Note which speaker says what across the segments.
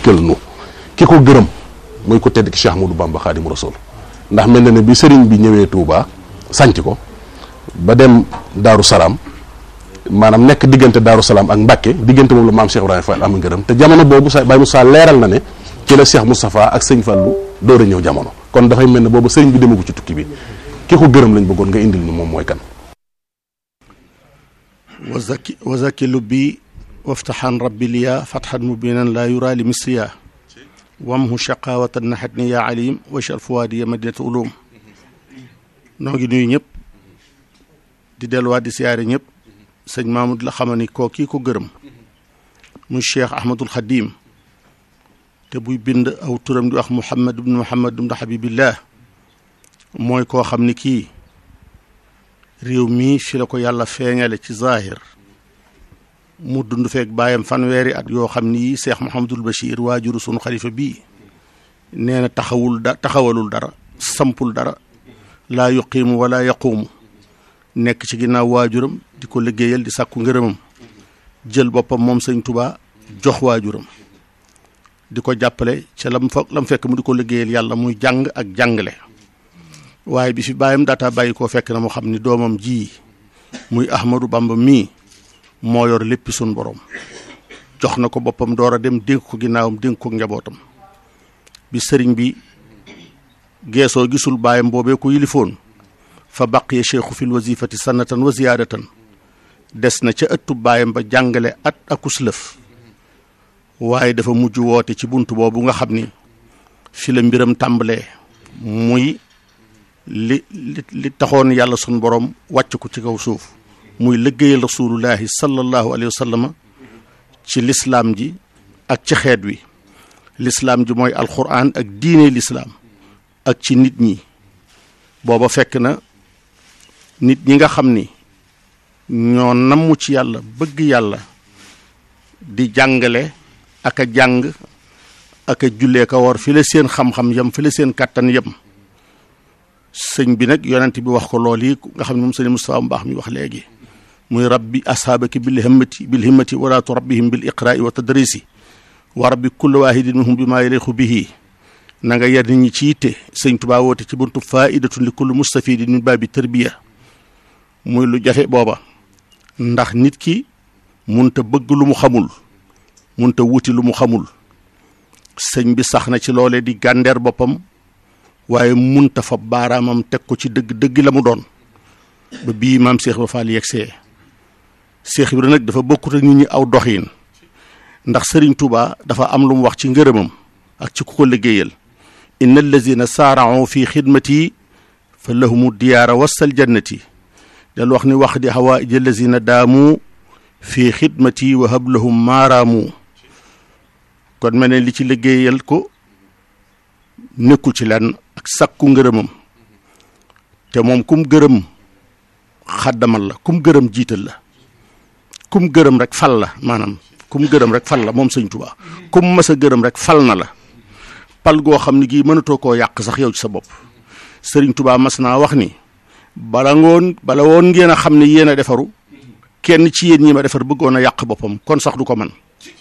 Speaker 1: dikkal nu ki ko gërëm mooy ko tedd ki Cheikh Ahmadou Bamba Xaadimu Rasuul ndax mel na ne bi sëriñ bi ñëwee Touba sanc ko ba dem Daaru Salaam maanaam nekk diggante Daaru Salaam ak Mbàkke diggante moom la maam Cheikh Ibrahima Fall am ngërëm te jamono boobu sa Baye Moussa leeral na ne ci la Cheikh Moustapha ak sëñ Fallu door a ñëw jamono kon dafay mel ne boobu sëriñ bi demagu ci tukki bi ki ko gërëm lañ bëggoon nga indil ni moom mooy kan
Speaker 2: wazaki wazaki lubbi waftaxan rabbi liya fatxan mubinan laa yura li misriya wamhu shaqawatan naxat ni yaa alim wachal fuwaadi ya madinat ulum noo ngi nuyu ñëpp di delluwaat di siyaare ñëpp sëñ Mamadou la xama ni koo kii ko gërëm muy cheikh ahmadul xadim te buy bind aw turam di wax muhammad ibnu muhammad ibnu habibillah mooy koo xam ni kii réew mii fi la ko yàlla feeñale ci zahir mu dund feek bàyyam fanweeri at yoo xam ni yi seex Muhammadul Bachir waajuru sunu xalifa bii nee na taxawul da taxawalul dara sampul dara laa yuqiimu wala yaquumu nekk ci ginnaaw waajuram di ko liggéeyal di sàkku ngërëmam jël boppam moom sëñ Tuubaa jox waajuram di ko jàppale ca lam fa lam fekk mu di ko liggéeyal yàlla muy jàng ak jàngale waaye bi fi bàyyam daataa bàyyi koo fekk na mu xam ni doomam ji muy Ahmadou Bamba mii moo yor léppi sun borom jox na ko boppam door a dem dénk ko ginnaawam dénk ko njabootam bi sëriñ bi geesoo gisul baayam boobee ko yilifoon fa baqiya cheikhu fil wazifati sanatan wa ziyaadatan des na ca ëttu baayam ba jàngale at akus lëf waaye dafa mujj woote ci bunt boobu nga xam ni fi la mbiram tàmbalee muy li li li taxoon yàlla sun borom wàcc ko ci kaw suuf muy liggéeyal rasulullahi sallallahu alayhi wa sallam ci lislaam ji ak ci xeet wi lislaam ji mooy alquran ak diine lislaam ak ci nit ñi booba fekk na nit ñi nga xam ni ñoo namm ci yàlla bëgg yàlla di jàngale ak a jàng ak a jullee ka war fi la seen xam-xam yem fi la seen kàttan yem sëñ bi nag yonent bi wax ko lool yi nga xam ne moom sëñ Moustapha mu baax mi wax léegi muy rabbi ashaabaki bil himmati bil himmati wala turabbihim bil iqraai wa tadrisi wa rabbi kulli waahidin minhum bi maa yaliqu bihi na nga yar nit ñi ci yitte sëñ Tuubaa woote ci buntu faidatun li kulli mustafidin min baabi tarbiya muy lu jafe booba ndax nit ki munta bëgg lu mu xamul munta wuti lu mu xamul sëñ bi sax na ci loolee di gàndeer boppam waaye munta fa baaraamam teg ko ci dëgg dëgg la mu doon ba bii maam Cheikh Ibra Fall yegsee Cheikh Ibra nag dafa bokkut ak nit ñi aw doxiin ndax sëriñ Touba dafa am lu mu wax ci ngërëmam ak ci ku ko liggéeyal inna allazina saarao fi xidmati fa lahumu diyaara wasal jannati dal wax ni wax di hawaïj allazina daamu fi xidmati wa hablahum maaraamu kon mel ne li ci liggéeyal ko nekkul ci lenn ak sakku ngërëmam te moom kum gërëm xaddamal la kum gërëm jiital la kum gërëm rek fal la maanaam kum gërëm rek fal la moom sëñ Tuubaa kum mas a gërëm rek fal na la pal goo xam ne gii mënatoo koo yàq sax yow ci sa bopp sëriñ Tuubaa mas naa wax ni bala ngoon bala woon ngeen a xam ne yéen a defaru kenn ci yéen ñi ma defar bëggoon a yàq boppam kon sax du ko man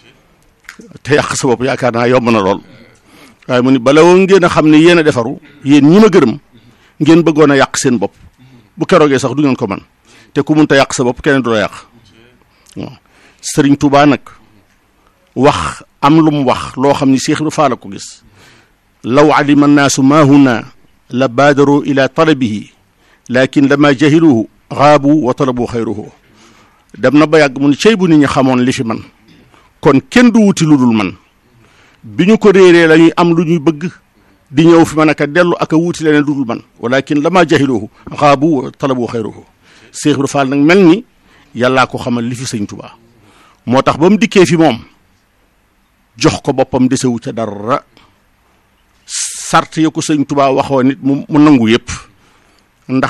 Speaker 2: te yàq sa bopp yaakaar naa yomb na lool waaye mu ni bala woon ngeen a xam ne yéen a defaru yéen ñi ma gërëm ngeen bëggoon a yàq seen bopp bu keroogee sax du ngeen ko man te ku munta yàq sa bopp keneen du la yàq waaw sëriñ Tuubaa nag wax am lu mu wax loo xam ni Seex Ibra Faal la ko gis law alima annaasu maa huna la baadaru ila talabihi lakin lama jahiluhu xaabu wa talabu xayruhu dem na ba yàgg mu ni cey bu nit ñi xamoon li fi man kon kenn du wuti lu dul man bi ñu ko réeree la ñuy am lu ñuy bëgg di ñëw fi man aka dellu aka wuuti leneen lu dul man walakin lama jahiluhu xaabu wa talabu xayruhu Seex Ibra Faal nag mel ni yàllaa ko xamal li fi sëñ Tuubaa moo tax ba mu dikkee fi moom jox ko boppam desewu ca dara sart ya ko sëñ Tuubaa waxoo nit mu mu nangu yëpp ndax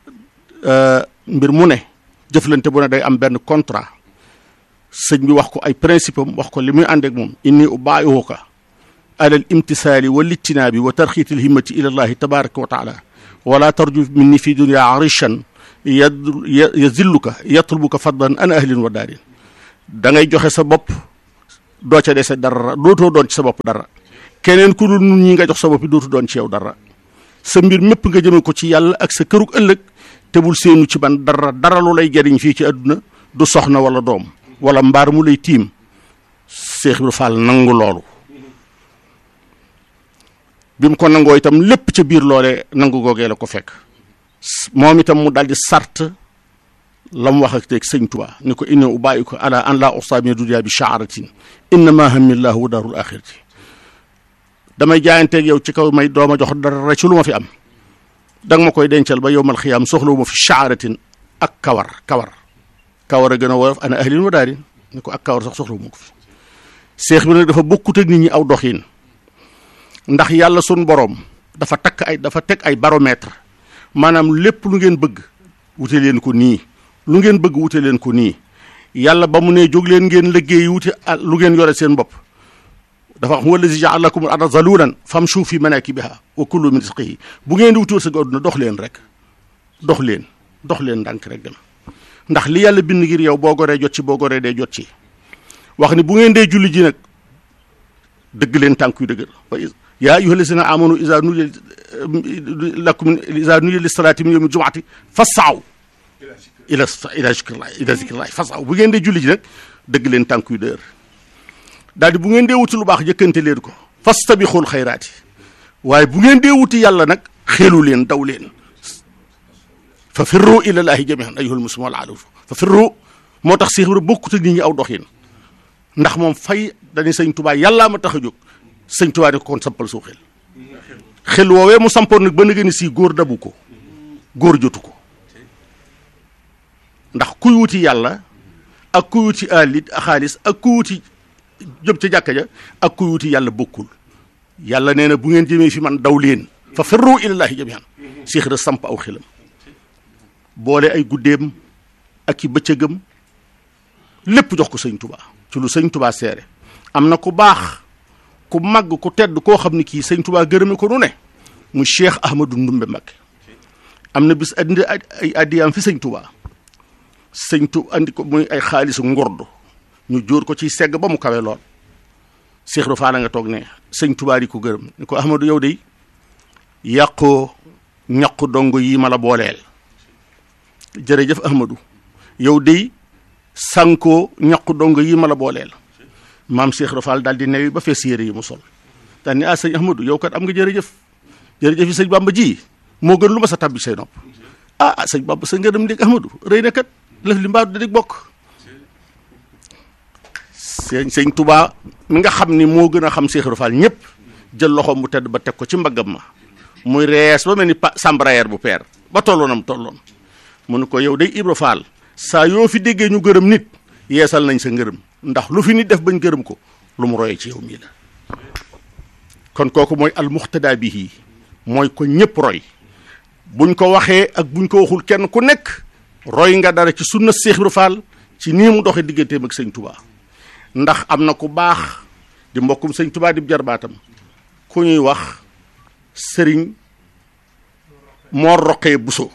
Speaker 2: mbir mu ne jëflante bu ne day am benn contrat sëñ bi wax ko ay principe am wax ko li muy ànd ak moom inni ubaayihuka alal imtisaali wal ijtinaabi wa tarxiitil himmati ila llahi tabaraka wa taala wala tarju minni fi dunya arishan yazilluka yatlubuka fadlan an ahlin wa daarin da ngay joxe sa bopp doo ca dese dara dootoo doon ci sa bopp dara keneen ku dul nun ñi nga jox sa bopp dootu doon ci yow dara sa mbir mépp nga jëme ko ci yàlla ak sa kërug ëllëg te bul seenu ci ban dara dara lu lay jariñ fii ci àdduna du soxna wala doom wala mbaar mu lay tiim Seex Ibra Faal nangu loolu bi mu ko nangoo itam lépp ca biir loole nangu googee la ko fekk moom itam mu daldi sart la mu wax ak teg sëñ Tuubaa ni ko inna ubàyyi ko ala an laa usta min dunya bi shaaratin innama hamillahu wa daarul axirati damay jaayanteeg yow ci kaw may dooma jox dara ci lu ma fi am danga ma koy dencal ba yowmal xiyaam soxlawu ma fi shaaratin ak kawar kawar kawar a gën a woyof ana ahlin wa daarin ni ko ak kawar sax soxlawu ma ko fi seex bi nag dafa bokkut ak nit ñi aw doxin ndax yàlla sun boroom dafa takk ay dafa teg ay baromètre maanaam lépp lu ngeen bëgg wute leen ko nii lu ngeen bëgg wute leen ko nii yàlla ba mu ne jóg leen ngeen liggéey wute lu ngeen yore seen bopp dafa wax wallazi jaala lakum al arda zalulan famshu fi manakibiha wa kulu min rizqihi bu ngeen di wuti wërsëg àdduna dox leen rek dox leen dox leen ndànk rek dem ndax li yàlla bind ngir yow boo goree jot ci boo goree dee jot ci wax ni bu ngeen dee julli ji nag dëgg leen tànk yu dëgër yaa ayyuha lazina amanu iza nudiya lakum iza nudiya lis salaati min yawmi jumaati fasaaw ila ila zikrillah ila zikrillah fasaaw bu ngeen dee julli ji nag dëgg leen tànk yu dëgër daal di bu ngeen dee wuti lu baax jëkkante leen ko fastabixul xayraati waaye bu ngeen dee wuti yàlla nag xeelu leen daw leen fa firru ilallaahi jamian ayyuhal muslimuuna wal aadatu fa firru moo tax Seex Ibra bokkut ak nit ñi aw doxin ndax moom fay dañuy sëñ Tuubaa yàllaa ma tax a jóg sëñ Tuubaa ne ko kon sampal soo xel xel woowee mu sampoon nag ba nga ni si góor dabu ko góor jotu ko ndax kuy wuti yàlla ak kuy wuti alit xaalis ak kuy wuti jëm ca jàkka ja ak kuy wuti yàlla bokkul yàlla nee na bu ngeen jëmee fi man daw leen fa firru ilallaahi jamian Seex Ibra samp aw xelam boole ay guddeem ak i bëccëgam lépp jox ko sëñ Tuubaa ci lu sëñ Tuubaa seere am na ku baax ku màgg ku tedd koo xam ni kii sëñ Tuubaa gërëme ko nu ne mu Cheikh Ahmadou Ndumbe Mbakke am na bis andi ay addiyaam fi sëñ Tuubaa sëñ tu andi ko muy ay xaalisu ngordu ñu jóor ko ci segg ba mu kawe lool Cheikh Ibra Faal nga toog ne sëñ Tuubaa di ko gërëm ni ko Ahmadou yow de yàqoo ñaqu dongo yi ma la booleel jërëjëf Ahmadou yow de sànkoo ñaqu dongo yi ma la booleel maam Cheikh Ibra Faal daal di newi ba fees yére yi mu sol daal ni ah sëñ Ahmadou yow kat am nga jërëjëf jërëjëf yi sëñ Bamba ji moo gën lu ma sa tabbi say nopp ah ah sëñ Bamba sa ngërëm dégg Ahmadou rëy na kat lëf li mbaadu da dig bokk sëñ sëñ Touba mi nga xam ni moo gën a xam Cheikh Ibra Faal ñëpp jël loxoom bu tedd ba teg ko ci mbaggam ma muy rees ba mel ni pa sambrayer bu peer ba tolloonam tolloon mu ne ko yow day Ibra Faal saa yoo fi déggee ñu gërëm nit yeesal nañ sa ngërëm ndax lu fi nit def bañ gërëm ko lu mu royee ci yow mii la kon kooku mooy almuxtada bihi mooy ko ñëpp roy buñ ko waxee ak buñ ko waxul kenn ku nekk roy nga dara ci sunna Seex Ibra Faal ci nii mu doxee digganteem ak sëñ Touba ndax am na ku baax di mbokkum sëñ Touba di jarbaatam ku ñuy wax sëriñ Mor Roqee Buso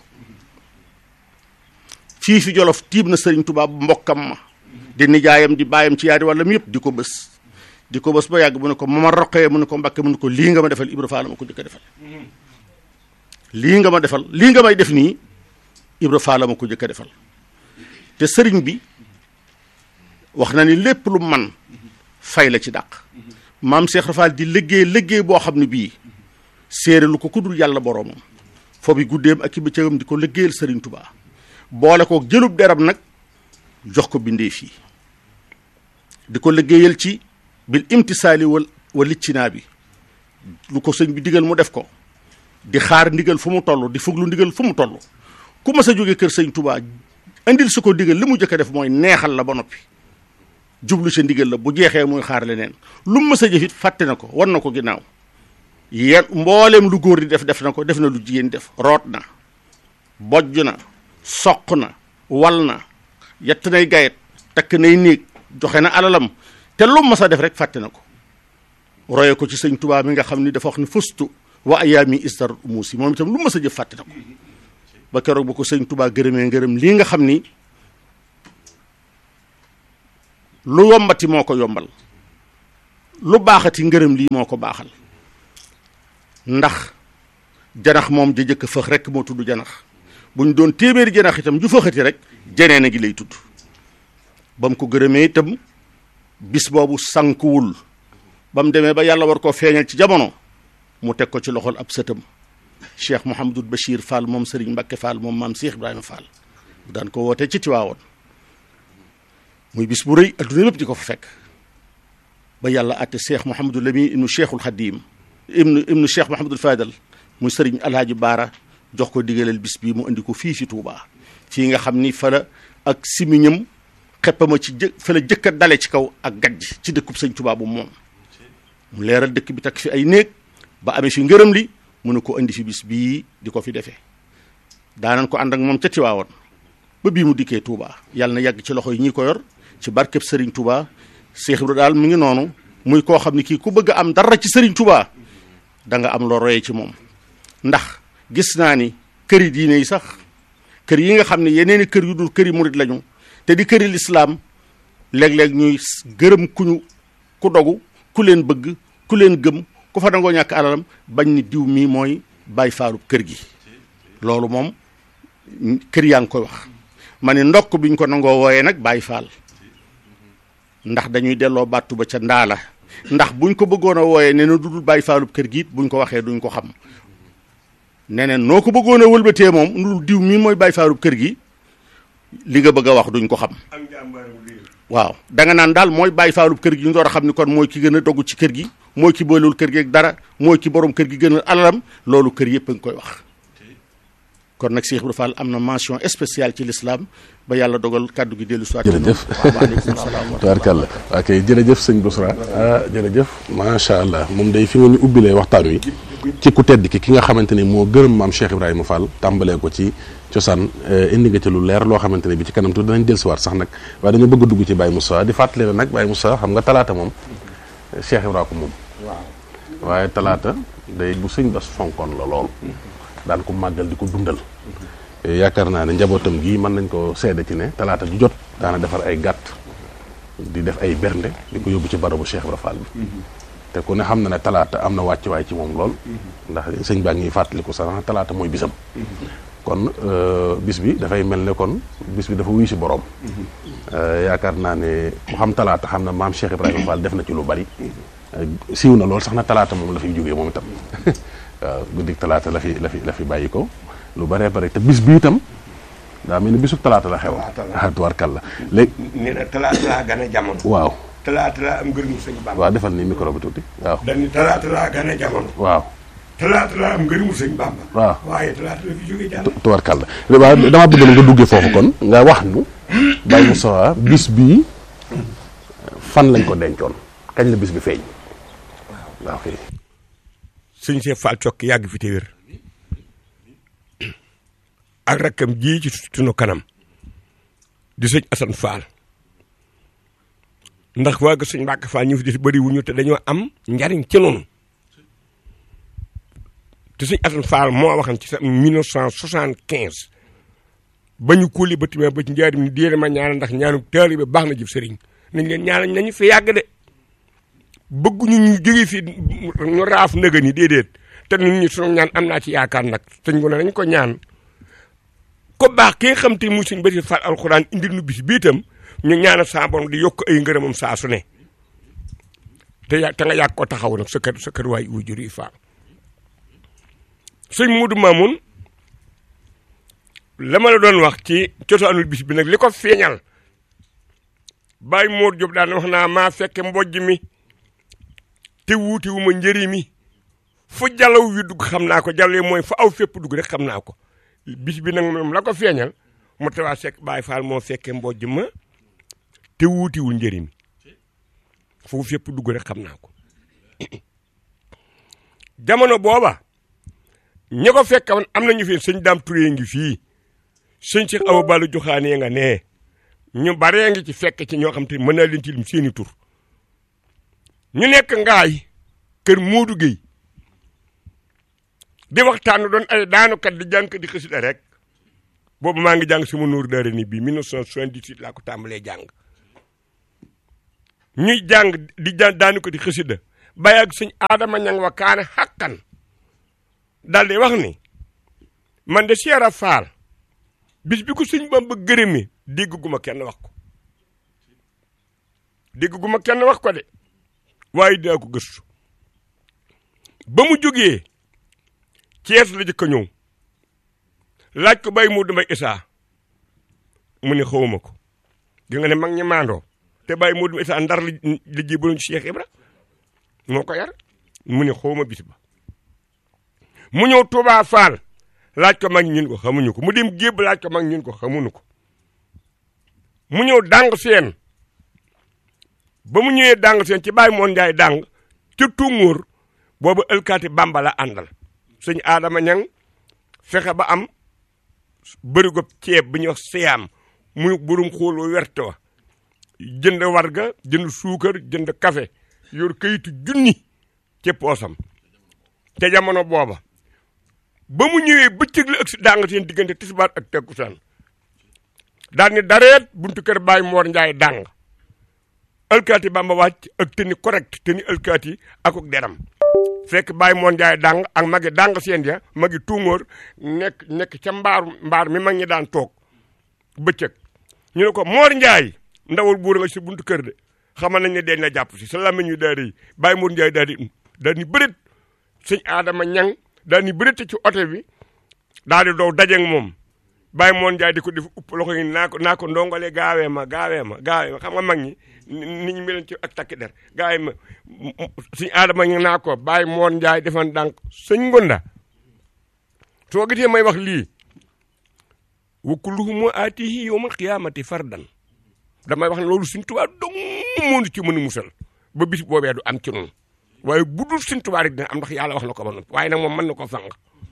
Speaker 2: fii fi Jolof tiib na sëriñ Touba mbokkam ma di nijaayam di baayam ci yaari wàllam yëpp di ko bës di ko bës ba yàgg mu ne ko Mamar Roqee mu ne ko Mbàkke mu ne ko lii nga ma defal Ibra Faal ma ko jëkk a defal lii nga ma defal lii nga may def nii Ibra Faal ma ko jëkk a defal te sëriñ bi wax na ni lépp lu man fay la ci dàq maam Cheikh Rafal di liggéey liggéey boo xam ne bii séere lu ko kuddul yàlla boroomam foo bi guddeem ak i bëccëgam di ko liggéeyal sëriñ Touba boole ko jëlub deram nag jox ko bindee fii di ko liggéeyal ci bil imtisaali wal wal liccinaa bi lu ko sëñ bi digal mu def ko di xaar ndigal fu mu toll di fuglu ndigal fu mu toll ku mas a jóge kër sëñ Touba indil su ko digal li mu jëkk a def mooy neexal la ba noppi jublu sa ndigal la bu jeexee muy xaar leneen lu mu mës a jëfit fàtte na ko war na ko ginnaaw yéen mbooleem lu góor di def def na ko def na lu jigéen def root na bojj na soq na wal na yett nay gayet takk nay néeg joxe na alalam te lu mu mës a def rek fàtte na ko roye ko ci sëñ Tuubaa mi nga xam ni dafa wax ni fustu wa ayaami istar muusi moom itam lu mu mës a jëf fàtte na ko ba keroog ba ko sëñ Tuubaa gërëmee ngërëm lii nga xam ni lu yombati moo ko yombal lu baaxati ngërëm lii moo ko baaxal ndax janax moom ja jëkk fëx rek moo tudd janax bu ñu doon téeméeri janax itam ju fëxati rek jeneen a gi lay tudd ba mu ko gërëmee itam bis boobu sankuwul ba mu demee ba yàlla war koo feeñal ci jamono mu teg ko ci loxol ab sëtam cheikh Mouhamadul Bachir Fall moom Serigne Mbacke Fall moom maam Cheikh Ibrahima Fall daan ko woote ci Tiwaawoon muy bis bu rëy adduna lépp di ko fa fekk ba yàlla àtte cheikh Mouhamadul Lamin ibnu cheikhul Xadim ibnu ibnu cheikh Mouhamadul Fadal muy Serigne Alhaji Baara jox ko digaleel bis bii mu andi ko fii fi Touba fii nga xam ni fa la ak simiñam xeppama ci jë fa la jëkk a dale ci kaw ak gajj ci dëkkub sëñ Touba bu moom mu leeral dëkk bi takk fi ay néeg ba amee fi ngërëm li mu ne ko indi fi bis bii di ko fi defee daanan ko ànd ak moom ca Tiwaawoon ba bii mu dikkee Touba yàlla na yàgg ci loxo yi ñi ko yor ci barkeb Serigne Touba Cheikh Ibra daal mi ngi noonu muy koo xam ne kii ku bëgg a am dara ci Serigne Touba da nga am loo royee ci moom ndax gis naa ni këri diine yi sax kër yi nga xam ne yeneen i kër yu dul këri murit lañu te di këri lislaam léeg-léeg ñuy gërëm ku ñu ku dogu ku leen bëgg ku leen gëm ku fa dangoo ñàkk alalam bañ ni diw mii mooy bàyyi faalub kër gi loolu moom kër yaa ngi koy wax ma ne ndokk bi ñu ko nangoo wooyee nag bàyyi faal ndax dañuy delloo bàttu ba ca ndaala ndax buñ ko bëggoon a wooyee ne na dudul bàyyi faalub kër gi it buñ ko waxee duñ ko xam neneen noo ko bëggoon a wëlbatee moom ndul diw mii mooy bàyyi faalub kër gi li nga bëgg a wax duñ ko xam waaw da nga naan daal mooy bàyyi faalub kër gi ñu door a xam ni kon mooy ki gën a dogg ci kër gi mooy ki boolewul kër gi ak dara mooy ki borom kër gi gën a alalam loolu kër yëpp a ngi koy wax kon nag Cheikh Ibra Fall am na mention spéciale ci l'islam ba yàlla dogal kàddu gi dellu soit
Speaker 1: jërëjëf
Speaker 2: waaleykum salaam wa
Speaker 1: tabarkàlla waa kay jërëjëf sëñ Bousra ah jërëjëf macha allah moom day fi nga ñu ubbilee waxtaan wi ci ku tedd ki ki nga xamante ni moo gërëm maam Cheikh Ibrahima Fall tàmbalee ko ci cosaan indi nga ci lu leer loo xamante ne bi ci kanam tuuti danañ dellusiwaat sax nag waaye dañoo bëgg a dugg ci Baye Moussa di fàttali ne nag Baye Moussa xam nga talaata moom Cheikh Ibrahima ko moom waaye talaata day bu sëñ bas fonkoon la lool daan ko màggal di ko dundal yaakaar naa ne njabootam gii mën nañ ko seede ci ne talaata ju jot daana defar ay gàtt di def ay bernde di ko yóbbu ci barabu Cheikh Ibra Fall bi te ku ne xam na ne talaata am na wàccuwaay ci moom lool ndax sëñ baa ngi fàttaliku sax talaata mooy bisam kon bis bi dafay mel ne kon bis bi dafa wuyu si borom yaakaar naa ne ku xam talaata xam na maam Cheikh Ibrahima Fall def na ci lu bari siiw na lool sax na talaata moom la fiy jógee moom itam waaw guddik talaata la fi la fi la fi bàyyi ko lu baree bare te bis bi itam daa mel ni bisub talaata la xew ah tubaarkàlla léegi
Speaker 3: nee na talaata laa gën a jamono
Speaker 1: waaw
Speaker 3: talaata laa am ngërëmu sëñ Bamba
Speaker 1: waaw defal ni micro bi tuuti waaw
Speaker 3: dañu talaata laa gën a jamono
Speaker 1: waaw
Speaker 3: talaata laa am ngërëmu sëñ Bamba
Speaker 1: waaw
Speaker 3: waaye talaata la fi jógee jàll
Speaker 1: tubaarkàlla waaw damaa bëgg na nga duggee foofu kon nga wax nu Baye Moussa bis bii fan lañ ko dencoon kañ la bis bi feeñ waaw kay
Speaker 3: sëñ Cheikh Fall Cokki yàgg fi te wér ak rakkam ji ci sunu kanam di sëñ Assane Fall ndax waa ga sëñ Mbàkke Fall ñu fi des bëri wuñu te dañoo am njariñ ci noonu te sëñ Assane Fall moo waxan ci sa 1975 ba ñu kóoli ba timee ba ci njaarim ni déere ma ñaanal ndax ñaanu taalibe baax na jëf sëriñ nañ leen ñaanal nañu fi yàgg de bëgguñu ñu jóge fi ñu raaf nëga ni déedéet te ñun ñu sunu ñaan am naa ci yaakaar nag sëñ gu ne nañ ko ñaan ko baax ki nga xam te mu sëñ Basiir Fall alxuraan indil nu bis bii itam ñu ñaanal saa borom di yokk ay ngërëmam saa su ne te ya te nga yàgg ko taxaw nag sa kër sa kër waay wujur yi Fall sëñ Modou Mamoun la ma la doon wax ci cosaanul bis bi nag li ko feeñal Baye Mor Diop daan wax naa maa fekke mbojj mi te wuute wu ma njëri mi fu jalaw wi dugg xam naa ko jalaw mooy fu aw fépp dugg rek xam naa ko bis bi nag moom la ko feeñal mu tawaa sekk Baye Fall moo fekke mbojj ma te wuutiwul njëri mi fu fépp dugg rek xam naa ko jamono booba ñi ko fekke woon am nañu fi sëñ Dame Touré ngi fii sëñ Cheikh Awa Balla joxaanee nga nee ñu baree ngi ci fekk ci ñoo xam te mën naa leen ci lim seeni tur ñu nekk ngaay kër Modou Gueye di waxtaan doon ay daanukat di jàng di xasida rek boobu maa ngi jàng sama nuur daara ni bii 1978 laa ko tàmbalee jàng ñuy jàng di jàng daani ko di xësida bàyyi ak sëñ aadama ñang wa kaane xàkkan daal di wax ni man de Cheikh Faal bis bi ko sëñ Bamba gërëmee dégg gu ma kenn wax ko dégg gu ma kenn wax ko de waaye daa ko gëstu ba mu jógee Cees la jëkk a ñëw laaj ko bay mu damay isaa mu ne xawma ko di nga ne mag ñi maandoo te bàyyi moo dum isa ndar li li jébaloon ci Cheikh Ibra moo ko yar mu ne xawma bis ba mu ñëw Touba Fall laaj ko mag ñun ko xamuñu ko mu dem gébb laaj ko mag ñun ko xamuñu ko mu ñëw dàng seen ba mu ñëwee dàng seen ci bàyyi moon njaay dàng ca Tunguur boobu ëlkaati Bamba la àndal sëñ Adama ñang fexe ba am bërigo ceeb bi ñuy wax siyaam muy burum xool wu werte wa jënd warga jënd suukar jënd café yor kayitu junni ci poosam te jamono booba ba mu ñëwee bëccëg la ëgsi dàng seen diggante tisbaar ak takkusaan daal ni dareet buntu kër Baay Moor Njaay dàng alkaati Bamba wàcc ak teni correct teni alkaati akuk deram fekk Baay Moor Njaay dàng ak magi dàng seen ya magi tuungóor nekk nekk ca mbaar mbaar mi mag ñi daan toog bëccëg ñu ne ko Moor Njaay ndawal buur nga si buntu kër de xamal nañ ne deñ la jàpp si sa làmmiñ yu daal di Baay Moor Njaay daal di daal di bërit sëñ Adama ñang daal di bërit ci oto bi daal di dow dajeeg moom Baay Moor Njaay di ko def upp loxo yi naa ko naa ko ndongole gaawee ma gaawee ma gaawee ma xam nga mag ñi ni ñu meloon ci ak takki der gaawee ma sëñ Adama ñang naa ko Baay Moor Njaay defan dànk sëñ Ngonda soo gisee may wax lii wa kulluhum aatihi yawmal qiyaamati fardan damay wax ne loolu Sëñ Tuubaa dong moo ci mën a musal ba bis boobee du am ci noonu waaye bu dul Sëñ Tuubaa rek dina am ndax yàlla wax na ko ba noppi waaye nag moom mën na ko fang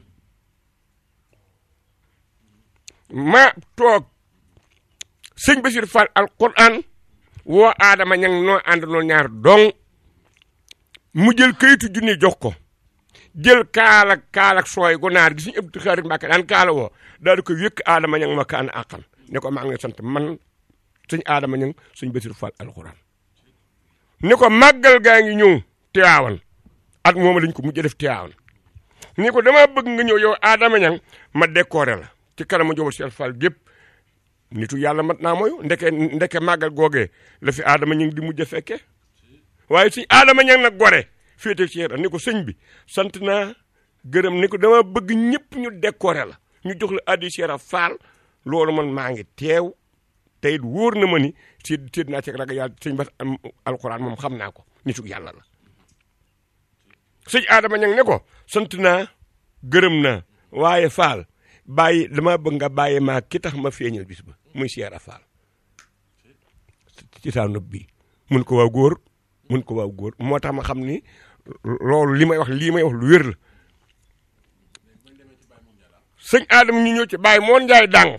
Speaker 3: ma toog sëñ Basiir Fall alquran woo Adama ñang noo ànd noo ñaar dong mu jël kayitu junni jox ko jël kaala kaala sooy gu naar gi suñu ëpp xarit Mbàkke daan kaala woo daal di ko wékk Adama ñang ma kaan àqan ne ko maa ngi sant man sëñ Adama ñang sëñ Basiir Fall alxuraan ni ko màggal gaa ngi ñëw Tiwaawan at moom lañ ko mujj def Tiwaawan ni ko dama bëgg nga ñëw yow Adama ñang ma décoré la ci kanamu njóobal Cheikh Fall gépp nitu yàlla mat naa mooy ndeke ndeke màggal googee la fi Adama ñang di mujj a fekke waaye sëñ Adama ñang nag gore féete ci ni ko sëñ bi sant naa gërëm ni ko dama bëgg ñëpp ñu décoré la ñu jox la addi Cheikh Fall loolu man maa ngi teew te it wóor na ma ni si séet naa ci ragal yàlla sëñ bas am alxuraan moom xam naa ko nitu yàlla la sëñ Adama ñang ne ko sant naa gërëm naa waaye Fall bàyyi dama bëgg nga bàyyi maa ki tax ma feeñal bis ba muy Cheikh Fall ci saa nopp bi mun ko waaw góor mun ko waaw góor moo tax ma xam ni loolu li may wax lii may wax lu wér la sëñ Adama ñu ñëw ci bàyyi moon njaay dàng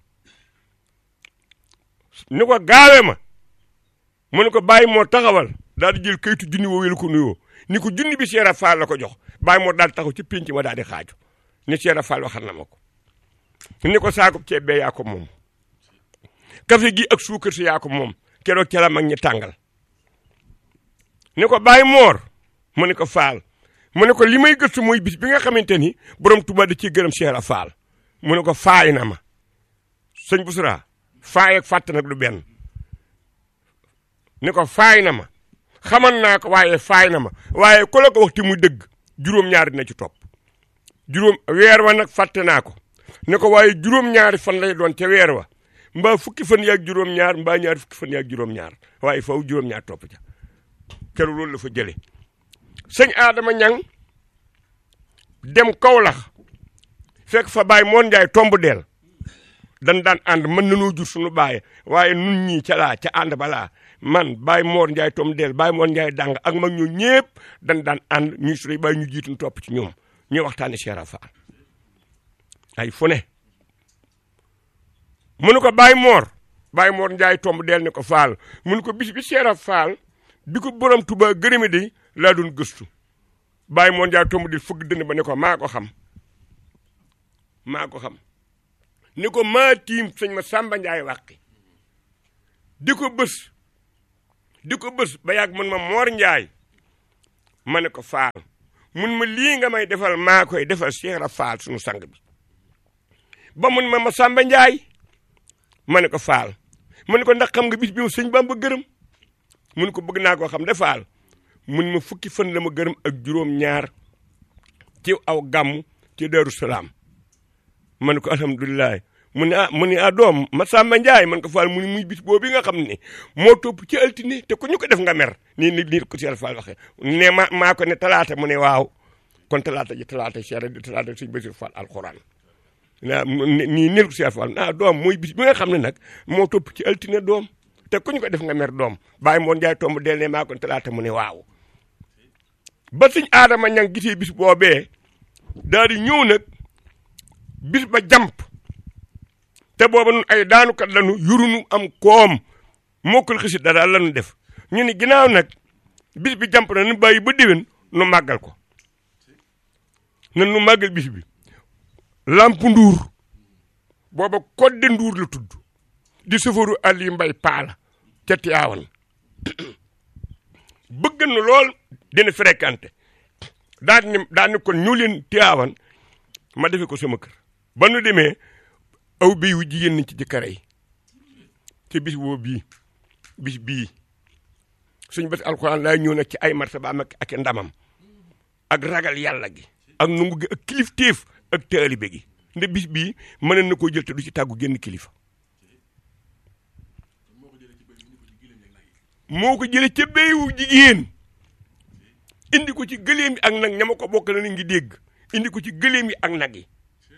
Speaker 3: ni ko gaawee ma mu ne ko bàyyi moo taxawal daal di jël kayitu junni woo wélu ko nuyoo ni ko junni bi Cheikh Fall la ko jox bàyyi moo daal di taxaw ci pénc ma daal di xaaju ni Cheikh Fall waxal na ma ko ni ko saako ceeb bee yaa ko moom café gi ak suukar si yaa ko moom keroog ca la mag ñi tàngal ni ko bàyyi moor mu ne ko faal mu ne ko li may gëstu mooy bis bi nga xamante ni borom Tuubaa da ciy gërëm Cheikh Fall mu ne ko faay na ma sëñ Busra faay ak fàtt nag du benn ni ko faay na ma xaman naa ko waaye faay na ma waaye ku la ko waxti muy dëgg juróom-ñaari dina ci topp juróom weer wa nag fàtte naa ko ni ko waaye juróom-ñaari fan lay doon ca weer wa mbaa fukki fan yaag juróom-ñaar mbaa ñaari fukki fan yaag juróom-ñaar waaye faw juróom-ñaar topp ca keroog loolu la fa jëlee sëñ Adama ñang dem Kawlax fekk fa baay moon njaay tomb deel dan daan ànd mën nanoo jur suñu baay waaye nun ñii ca laa ca ànd balaa man baay moor njaay tomb deel baay moor njaay dàng ak mag ñoo ñëpp dan daan ànd ñuy suñu baay ñu jiitu topp ci ñoom ñuy waxtaane Cheikh Fall ay fu ne mu ne ko baay moor baay moor njaay tomb deel ne ko faal mu ne ko bis bi Cheikh Fall bi ko borom Tuubaa gërëme de laa doon gëstu baay moor njaay tomb deel fëgg dënn ba ne ko maa ko xam maa ko xam ni ko maa tiim sëñ ma Samba Njaay wàqi di ko bës di ko bës ba yàgg mun ma moor njaay ma ne ko faal mun ma lii nga may defal maa koy defal Cheikh Ibra Faal sunu sang bi ba mun ma ma Samba Njaay ma ne ko faal ma ne ko ndax xam nga bis bi ma sëñ Bamba gërëm mun ko bëgg naa koo xam de faal mun ma fukki fan la ma gërëm ak juróom ñaar ci aw gàmm ci Daaru Salaam ma ne ko alhamdulilah mu ne ah mu ne ah doom ma Samba Njaay man ko faal mu ne muy bis boobu nga xam ne moo topp ci altine te ku ñu ko def nga mer nii ni nii ko Cheikh Fall waxee ne ma maa ko ne talaata mu ne waaw kon talaata ji talaata Cheikh di talaata sëñ Basiru Fall alxuraan naa nii nil ko Cheikh Fall ah doom mooy bis bi nga xam ne nag moo topp ci altine doom te ku ñu ko def nga mer doom bàyyi moon Njaay tomb del ne maa ko ne talaata mu ne waaw ba suñ aadama ñang gisee bis boobee daal di ñëw nag bis ba jàmp te booba nun ay daanukat lanu yurunu am koom mokkul xisi dara lanu def ñu ni ginnaaw nag bis bi jàmp na nu bàyyi ba déwén nu màggal ko nan nu màggal bis bi lamp nduur booba kodde nduur la tudd di safaru Ali Mbay paala ca Tiyaawan bëgg na lool dina fréquenté daan ni daan ni kon ñu leen Tiyaawan ma defe ko sama kër ba nu demee aw bii wu jigéen nañ ci jëkkër yi te bis boo bii bis bii suñ bés alxuraan laa ñëw nag ci ay martabaam ak ak ndamam ak ragal yàlla gi ak nungu gi ak kilifteef ak taalibe gi nde bis bii mën na koo jël te du ci tàggu génn kilifa moo ko jële ca béyu jigéen indi ko ci gëléem yi ak nag ñama ko bokk na ni ngi dégg indi ko ci gëléem yi ak nag yi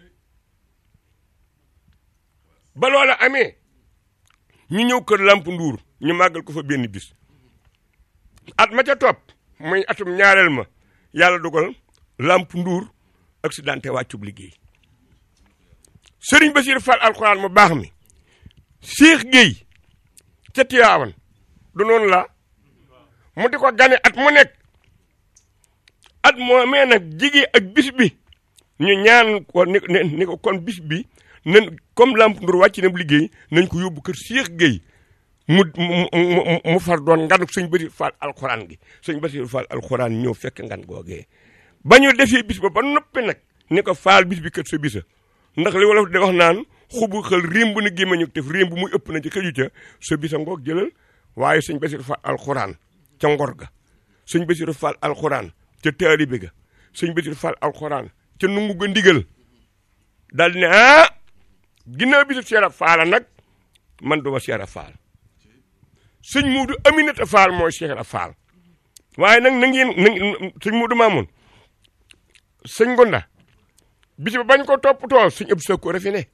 Speaker 3: ba loola amee ñu ñëw kër lamp nduur ñu màggal ko fa benn bis at ma ca topp muy atum ñaareel ma yàlla dogal lamp nduur accidenté wàccub liggéey sëriñ Basiir Fall alxuraan mu baax mi Cheikh Gueye ca Tiyaawan du noonu la mu di ko gane at mu nekk at moo mee nag jigee ak bis bi ñu ñaan ko ni ni ko kon bis bi nan comme lamp ndur wàcc na liggéey nañ ko yóbbu kër Cheikh Gueye mu mu mu far doon nganuk sëñ Basiir Fall alxuraan gi sëñ Basiir Fall alxuraan ñëw fekk ngan googee ba ñu defee bis ba ba noppi nag ni ko faal bis bi kët sa bisa ndax li wolof de wax naan xubu xel rémb na gémmañu def rémb muy ëpp na ci xëju ca sa bisa ngoog jëlal waaye sëñ Basiir Fall alxuraan ca ngor ga sëñ Basiir Fall alxuraan ca taalibe ga sëñ Basiir Fall alxuraan ca nungu ga ndigal daal di ne ah ginnaaw bisu Cheikh Fall nag man duma Cheikh Fall sëñ Muudu Aminata Fall mooy Cheikh Fall waaye nag na ngeen na sëñ Muudu Maamun sëñ Gonda bis ba bañ ko toppatoo sëñ ëpp sa ko refi ne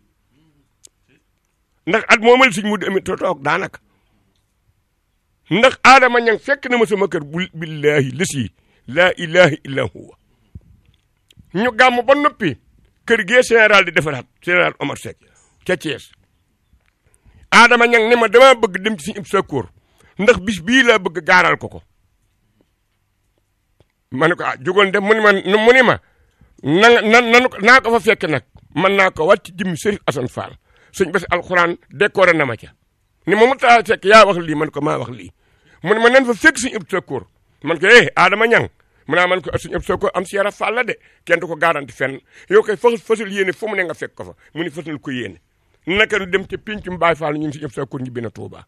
Speaker 3: ndax at moomal sëñ Muudu Aminata toog daanaka ndax aadama ñang fekk na ma sama kër bu billahi lisi laa ilaha illa huwa ñu gàmm ba noppi kër gee général di defaraat général Omar Seck ca Thiès aadama ñang ne ma dama bëgg dem ci suñu sakkoor ndax bis bii laa bëgg gaaral ko ko ma ne ko ah jógoon dem mu ni ma mu ni ma na na nanu naa ko fa fekk nag man naa ko wàcc jëmmi Sërif Assane Fall sëñ basi alxuraan décoré na ma ca ni ma mu taa fekk yaa wax lii man ko maa wax lii mu ne ma nan fa fekk suñu ëpp sakkoor man ko eh aadama ñang mu naa man ko suñu ëpp sakkoor am si yara Fall la de kenn du ko garanti fenn yow koy fas fasul yéene fu mu ne nga fekk ko fa mu ni fasul ko yéene naka nu dem ca pincum Baay Faal ñun suñu ëpp sakkoor ñibbi na Tuuba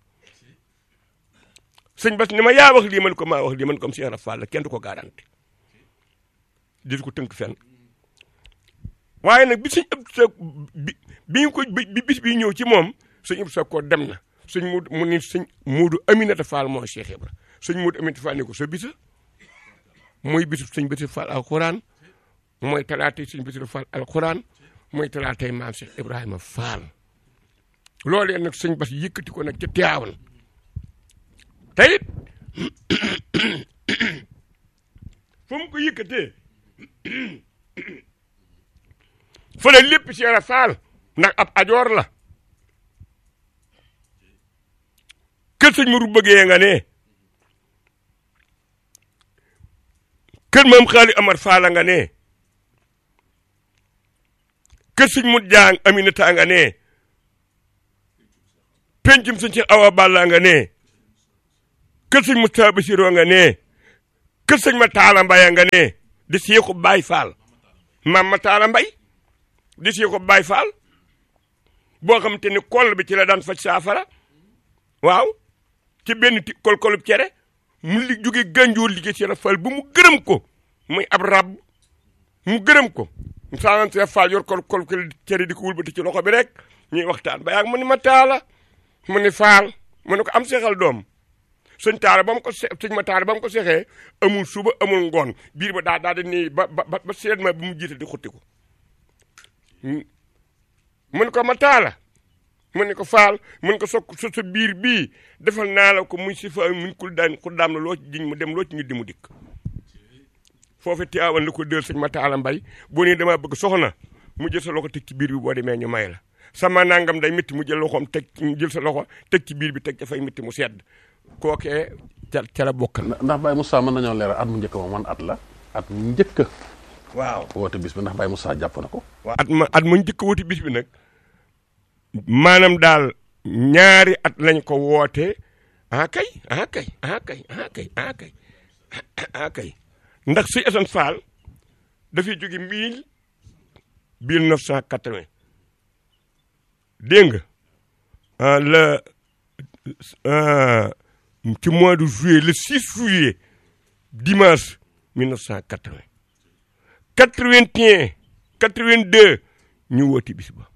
Speaker 3: sëñ bas ni ma yaa wax lii man ko maa wax lii man ko am si yara Fall la kenn du ko garanti di ko tënk fenn waaye nag bi suñ ëpp sa bi bi ñu ko bi bis bi ñëw ci moom suñ ëpp sa ko dem na suñ mu mu ni suñ muudu Aminata Fall moo Cheikh Ibra suñ muudu Aminata Fall ni ko sa bisa mooy bisu suñ Basiir Fall alxuraan mooy talaatay suñ Basiir Fall alxuraan mooy talaatay maam Cheikh Ibrahima Fall loolee nag suñ bas yëkkati ko nag ca Tiwaawan te it fu mu ko yëkkatee fële lépp Cheikh Ibra Fall ndax ab ajoor la kër sëñ Mourou bëggee nga ne kër maam xaali Amar Fall nga ne kër sëñ Mut Jaan Aminata nga ne pencum sëñ Cheikh Awa Balla nga ne kër sëñ Moustapha Bassirou nga ne kër sëñ ma taala mbay nga ne di seexu Baay Faal maam ma taala mbay di seexu Baay Faal boo xam te ni koll bi ci la daan faj saafara waaw ci benn ti kol-kolub cere mu li jóge gànjoor liggéey ci Fall bu mu gërëm ko muy ab rab mu gërëm ko saanan see Fall yor kol kol cere di ko wulbati ci loxo bi rek ñuy waxtaan ba yaag mu ni ma taala mu ni Fall mu ne ko am seexal doom sëñ taala ba mu ko se sëñ ma taala ba mu ko seexee amul suba amul ngoon biir ba daa daa di nii ba ba ba seet ma bu mu jiite di xutti ko mu ne ko ma taala mu ne ko faal mun ko sokk sa sa biir bii defal naa la ko muy si fa mun kul daan ku daam la loo ci jiñ mu dem loo ci ñu di mu dikk foofu Tiwaawan la ko dël sëñ ma taala mbay boo nee damaa bëgg soxna mu jël sa loxo teg ci biir bi boo demee ñu may la sama nangam day métti mu jël loxoom teg jël sa loxo teg ci biir bi teg dafay métti mu sedd kookee ca ca la bokkal
Speaker 1: ndax Baye Moussa mën nañoo leeral at mu njëkk moom man at la at mu njëkk
Speaker 3: waaw
Speaker 1: woote bis bi ndax Baye Moussa jàpp na ko
Speaker 3: at ma at ma njëkk wuti bis bi nag maanaam daal ñaari at lañ ko woote ah kay ah kay ah kay ah kay ah kay ah kay ndax si Assane Fall dafay jóge mille mille neuf cent quatre-vingt dégg nga le ci mois de juillet le 6 juillet dimanche 1980 81 82 ñu wooti bis ba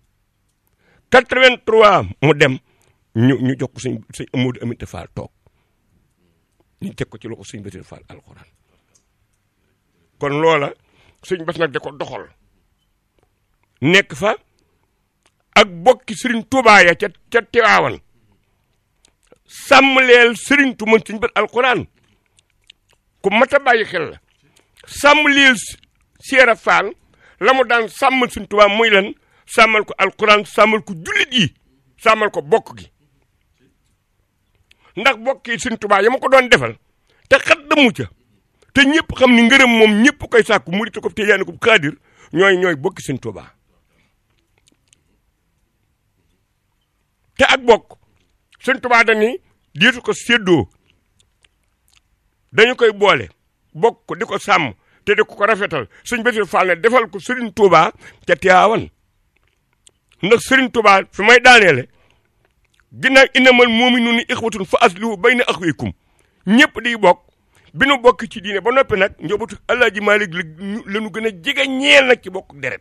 Speaker 3: 83 mu dem ñu ñu jox ko sëñ sëñ Amadou Amity Fall toog ñu teg ko ci loxo sëñ Bassirou Fall alxuraan kon loola sëñ Bass nag da ko doxal nekk fa ak bokki Serigne Touba ya ca ca Tiwaawan sàmmleel Serigne tu mën sëñ Bass alxuraan ku mat a bàyyi xel la sàmmleel Seera Fall la mu daan sàmmal sëñ Touba muy lan sàmmal ko alxuraan sàmmal ko jullit yi sàmmal ko bokk gi ndax bokk yi sëñ Touba ya ma ko doon defal te xat damu ca te ñëpp xam ni ngërëm moom ñëpp koy sàkku murit ko te yaani ko kaadir ñooy ñooy bokki sëñ Touba te ak bokk sëñ Touba dañuy diitu ko séddoo dañu koy boole bokk ko di ko sàmm te di ko ko rafetal sëñ Bassirou Fall ne defal ko Serigne Touba ca Tiwaawan ndax Serigne Touba fi may daaneele ginnaaw innamal mu'minuuna ixwatun fa aslihu bayna axawaykum ñëpp di bokk bi nu bokk ci diine ba noppi nag njabootu Alaaji Maalik la ñu gën a jege ñeel nag ci bokk deret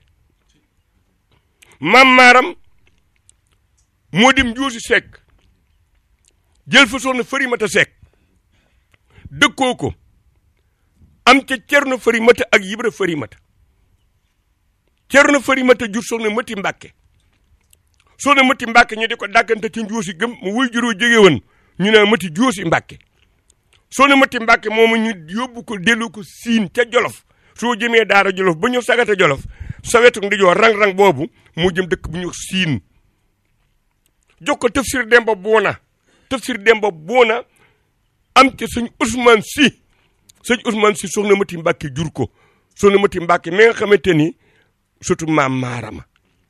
Speaker 3: maam maaram moo dim juusi sekk jël fa soxna fëri mata sekk dëkkoo ko am ca cerno fëri mata ak yibra fëri mata cerno fëri mata jur soxna mati mbàkke soxna mati mbàkke ñu di ko dàggante ci njuusi gëm mu wuy juróo jóge woon ñu ne mati juusi mbàkke soxna mati mbàkke moomu ñu yóbbu ko dellu ko siin ca jolof soo jëmee daara jolof ba ñu sagata jolof sa wetu ndi joo rang-rang boobu mu jëm dëkk bu ñu siin jox ko tafsir demba boona tafsir demba boona am ca sëñ Ousmane si sëñ Ousmane si soxna mati mbàkke jur ko soxna mati mbàkke mi nga xamante ni surtout maam maarama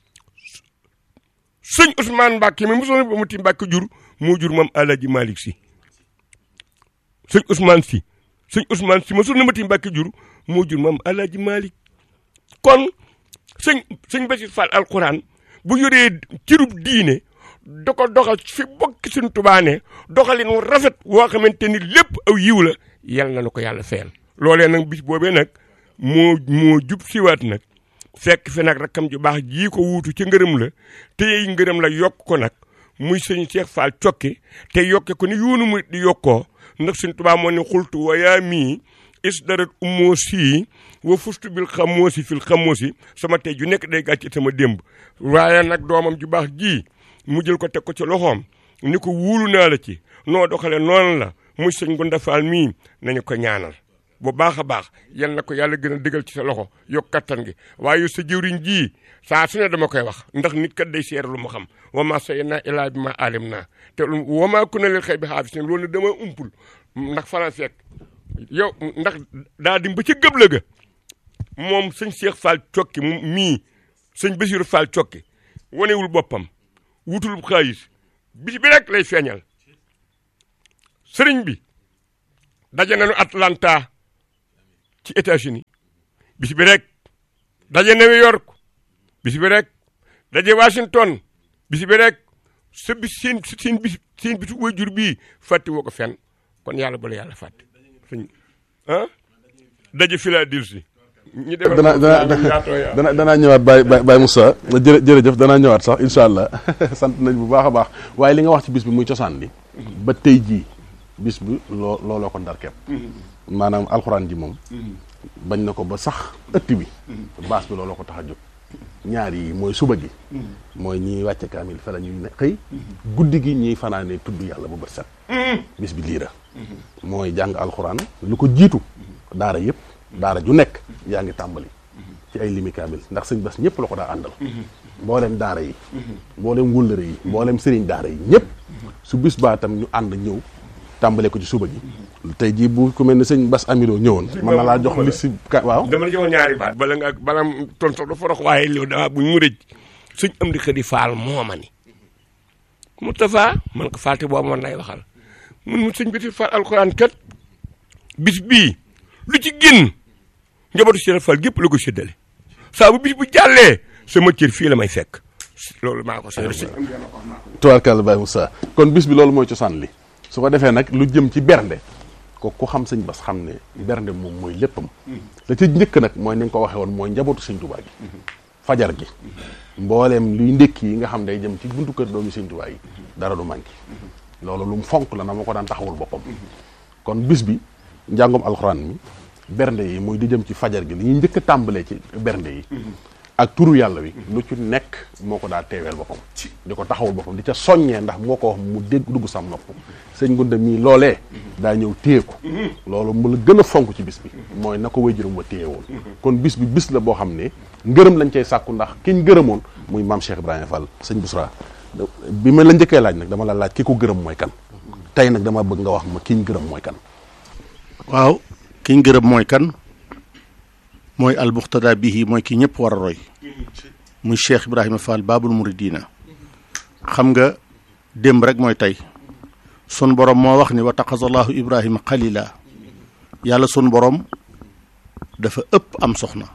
Speaker 3: sëñ Ousmane mbàkke mi mu soxna mati mbàkke jur moo jur maam Alaaji Malick si sëñ Ousmane si sëñ Ousmane si ma soxna mati mbàkke jur moo jur maam Alaaji Malick kon sëñ sëñ Bassirou Fall alquran bu yoree cirub diine da ko doxal fi bokki suñ tubaane doxalin wu rafet woo xamante ni lépp aw yiw la yal na nu ko yàlla fayal loolee nag bis boobee nag moo moo jub siwaat nag fekk fi nag rakkam ju baax jii ko wuutu ci ngërëm la te yey ngërëm la yokk ko nag muy sëñ Cheikh Fall cokki te yokke ko ni yoonu mu di yokkoo ndax suñ tubaa moo ne xultu wa yaa mii is darat ummoo sii wa fustu bil xamoosi fil xamoosi sama tey ju nekk day gàcce sama démb waaye nag doomam ju baax ji mu jël ko teg ko ci loxoom ni ko wuulu naa la ci noo doxale noonu la muy sëñ Gunda Fall mii nañu ko ñaanal bu baax a baax yal na ko yàlla gën a dëgal ci sa loxo yokk kattan gi waaye sa jëwriñ ji saa su ne dama koy wax ndax nit kat day seer lu mu xam wa ma sayyidnaa illaa bi ma alim naa te wa maa kunna lil xaybi xaafisin loolu dama umpul ndax falan fekk yow ndax daa dim ba ca gëb ga moom sëñ Cheikh Fall cokki mii sëñ Bassirou Fall cokki wanewul boppam wutul xaalis bis bi rek lay feeñal sëriñ bi daje nañu Atlanta ci États-Unis bis bi rek daje New York bis bi rek daje Washington bis bi rek sa bis seen seen bis seen bisu waajur bii fàtte woo ko fenn kon yàlla bala yàlla fàtte suñ ah daje Philadelphie ñu defal
Speaker 1: dana dana dana danaa ñëwaat Baye Baye Moussa jërë jërëjëf danaa ñëwaat sax incha allah sant nañ bu baax a baax waaye li nga wax ci bis bi muy cosaan li ba tey jii bis bi loo looloo ko ndar kepp maanaam alxuraan ji moom bañ na ko ba sax ëtt bi baas bi looloo ko tax a jóg ñaar yi mooy suba gi mooy ñiy wàcce kaamil fa la ñuy ne xëy guddi gi ñiy fanaane tudd yàlla ba bët set bis bi lii la mooy jàng alxuraan lu ko jiitu daara yëpp daara ju nekk yaa ngi tàmbali ci ay limi kaamil ndax sëñ bas ñëpp la ko daa àndal mboolem daara yi mboolem wëllëre yi mboolem sëriñ daara yi ñëpp su bis baa tam ñu ànd ñëw tàmbale ko ci suba gi tey jii bu ku mel ne sëñ bas amiloo ñëwoon mën na laa jox li si ka waaw
Speaker 3: dama la joxoon ñaari baat bala nga bala ton sax dafa rox waaye loolu dama buñ mu rëj suñ am di xëdi faal mooma ni Moustapha man ko faalte boobu man lay waxal mun mu sëñ biti faal alxuraan kat bis bii lu ci génn njabootu Cheikh Fall gépp la ko séddale saa bu bis bu jàllee sama cër fii la may fekk loolu maa ko seetlu si.
Speaker 1: tubaarkàlla Baye Moussa kon bis bi loolu mooy cosaan li su ko defee nag lu jëm ci bernde ko ku xam sëñ bas xam ne bernde moom mooy léppam la ca njëkk nag mooy ni nga ko waxee woon mooy njabootu sëñ Tuubaa gi fajar gi mbooleem luy ndékki yi nga xam day jëm ci buntu kër doomi sëñ Tuubaa yi dara du manqué loolu lu mu fonk la na ma ko daan taxawul boppam kon bis bi njàngum alxuraan mi bernde yi muy di jëm ci fajar gi li ñuy njëkk a tàmbalee ci bernde yi ak turu yàlla wi lu ci nekk moo ko daa teeweel boppam di ko taxawul boppam di ca soññee ndax moo ko wax mu dégg dugg sam nopp sëñ Gunda mii loolee daa ñëw téye ko loolu mu la gën a fonk ci bis bi mooy na ko wéjuram wa téye woon kon bis bi bis la boo xam ne ngërëm lañ cay sàkku ndax kiñ gërëmoon muy maam Cheikh Ibrahima Fall sëñ Bousra bi ma la njëkkee laaj nag dama la laaj ki ko gërëm mooy kan tey nag dama bëgg nga wax ma kiñ gërëm mooy kan
Speaker 2: waaw kiñ gërëm mooy kan mooy almuqtada bihi mooy ki ñëpp war a roy muy Cheikh Ibrahima Fall Babul Muridina xam nga démb rek mooy tey sun borom moo wax ni wa taqasallahu Ibrahima xalila yàlla sun borom dafa ëpp am soxna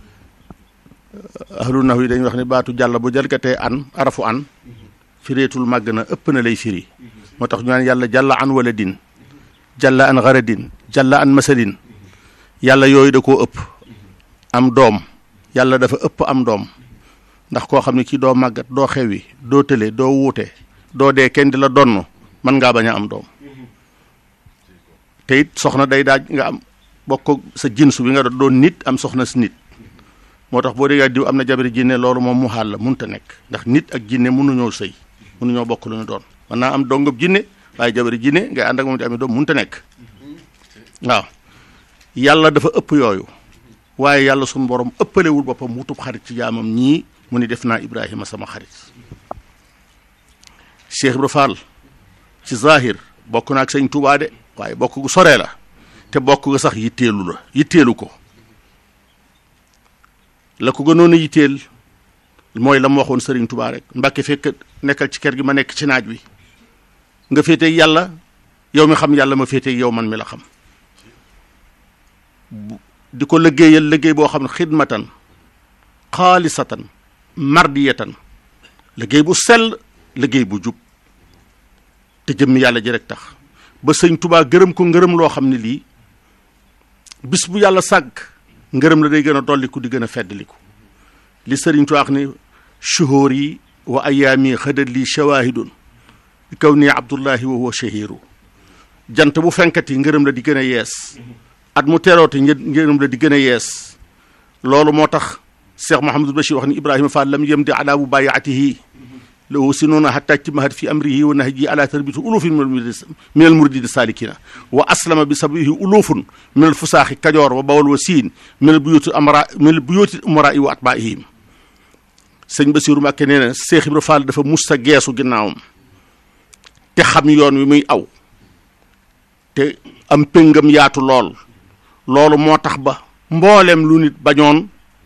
Speaker 2: ahlu nax yi dañuy wax ni baatu jàll bu jalgatee an arafu an fireetul màgg na ëpp na lay firi moo tax ñu naan yàlla jàlla an wala din jàlla an garadin jàlla an masalin yàlla yooyu da koo ëpp am doom yàlla dafa ëpp am doom ndax koo xam ne kii doo màggat doo xewi doo tële doo wuute doo dee kenn di la donn mën ngaa bañ a am doom te it soxna day daaj nga am bokk sa jinsu bi nga doon nit am soxna si nit moo tax boo déggee diw am na jabari jinne loolu moom mu xaal la munta nekk ndax nit ak jinne mënuñoo sëy mënuñoo bokk lu ñu doon mën naa am dongab jinne waaye jabari jinne ngay ànd ak moom di amee doom munta nekk waaw yàlla dafa ëpp yooyu waaye yàlla suñu borom ëppalewul boppam wutub xarit ci jaamam ñii mu ni def naa Ibrahima sama xarit Cheikh Ibra Fall ci zahir bokk na ak sëñ Tuubaa de waaye bokk gu soree la te bokk ga sax yitteelu la yitteelu ko la ko gënoon a yitteel mooy la mu waxoon sëriñ Tuubaa rek Mbàkke fekk nekkal ci kër gi ma nekk ci naaj wi nga féeteeg yàlla yow mi xam yàlla ma féeteeg yow man mi la xam di ko liggéeyal liggéey boo xam ne xidmatan xaalisatan mardiyatan liggéey bu sell liggéey bu jub te jëmmi yàlla ji rek tax ba sëñ tubaa gërëm ko ngërëm loo xam ne lii bis bu yàlla sàgg ngërëm la day gën a dolliku di gën a feddliku li sëriñ tubaa wax ni shuhóor yi wa ayaami xëdat lii shawahidun bi kaw nii abdullahi wa huwa shahiru jant bu fenkat yi ngërëm la di gën a yees at mu teroote ngërëm la di gën a yees loolu moo tax Cheikh Mouhamadul Bachir wax ni Ibrahima Fall lam yem di ala bu bayaatihi lahu sinuuna hatta ijtimahat fi amrihi wa nahji ala tarbiti ulufin min al muridina salikina wa aslama bi sabihi ulufun min al fusaaxi kajoor wa bawal wa siin min al buyuti amra min al buyuti umarai wa atbaihim sëñ Basiru Mbàkke nee na Cheikh Ibra Fall dafa musta geesu ginnaawam te xam yoon wi muy aw te am péngam yaatu lool loolu moo tax ba mboolem lu nit bañoon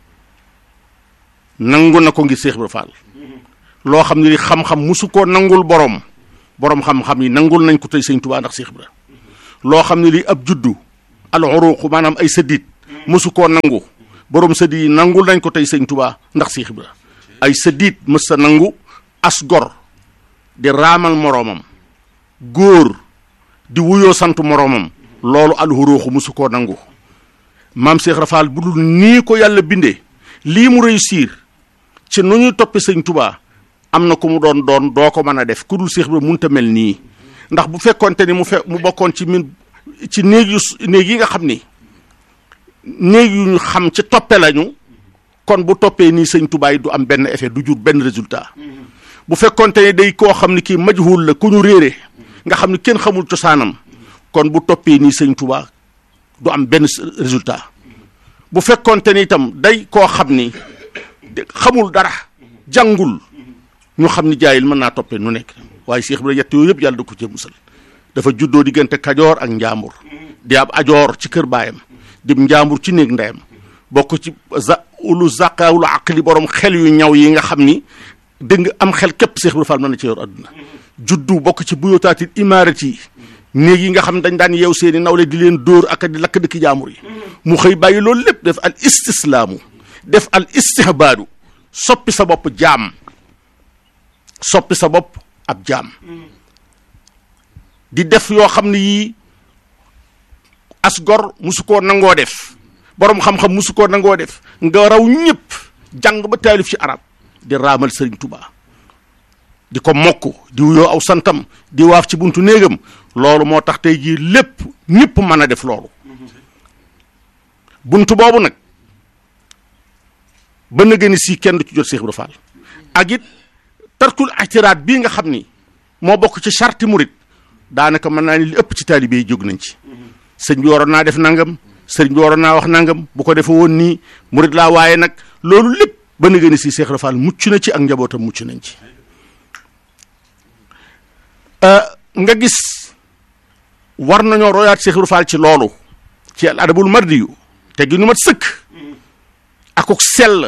Speaker 2: nangu na ko ngir Cheikh Ibra Fall loo xam ne ni xam-xam musu koo nangul borom borom xam-xam yi nangul nañ ko tey sëñ Tuubaa ndax Cheikh Ibra loo xam ne lii ab juddu al uruq maanaam ay sëddiit mësu koo nangu borom sëddiit yi nangul nañ ko tey sëñ Tuubaa ndax Seex Ibra ay sëddiit mës sa nangu as gor di raamal moroomam góor di wuyoo sant moroomam loolu al uruq mësu koo nangu maam Cheikh Rafal bu dul nii ko yàlla bindee lii mu réussir ci nu ñuy toppee sëñ Tuubaa am na ku mu doon doon doo ko mën a def ku dul Cheikh Ibra munta mel nii ndax bu fekkonte ni mu fe mu bokkoon ci min ci néeg yu néeg yi nga xam ni néeg yu ñu xam ci toppe lañu kon bu toppee nii sëñ Tuubaa yi du am benn effet du jur benn résultat bu fekkonte ni day koo xam ni kii majhul la ku ñu réere nga xam ni kenn xamul cosaanam kon bu toppee nii sëñ Tuubaa du am benn résultat bu fekkonte ni itam day koo xam ni xamul dara jàngul ñu xam ni jaayil mën naa toppee nu nekk waaye Cheikh Ibra yett yooyu yëpp yàlla da ko cee musal dafa juddoo diggante kajoor ak njaambur di ab ajoor ci kër baayam di njaambur ci néeg ndeyam bokk ci za ulu zaqawul aqli borom xel yu ñaw yi nga xam ni dégg nga am xel képp Cheikh Ibra Fall mën na ci yor adduna juddu bokk ci buyotaatil imaarati yi néeg yi nga xam ne dañ daan yeew seeni nawle di leen dóor ak di lakk dëkki jaamur yi mu xëy bàyyi loolu lépp def al istislaamu def al istihbaadu soppi sa bopp jaam soppi sa bopp ab jaam di def yoo xam ne yii as gor musu koo nangoo def boroom xam-xam musu koo nangoo def nga raw ñëpp jàng ba taalif ci arab di raamal sëriñ Tuubaa di ko mokk di wuyoo aw santam di waaf ci buntu néegam loolu moo tax tey jii lépp ñëpp mën a def loolu buntu boobu nag ba na gën si kenn du ci jot Cheikh Ibra Fall ak it tarkul ictiraat bii nga xam ni moo bokk ci charti murit daanaka mën naa ni li ëpp ci taalibe yi jóg nañ ci sëñ bi waroon naa def nangam sëriñ bi waroon naa wax nangam bu ko defee woon nii murit laa waaye nag loolu lépp ba na gën si Cheikh Ibra Fall mucc na ci ak njabootam mucc nañ ci nga gis war nañoo royaat Cheikh Ibra Fall ci loolu ci al adabul mardiyu te gi nu mat sëkk akuk sell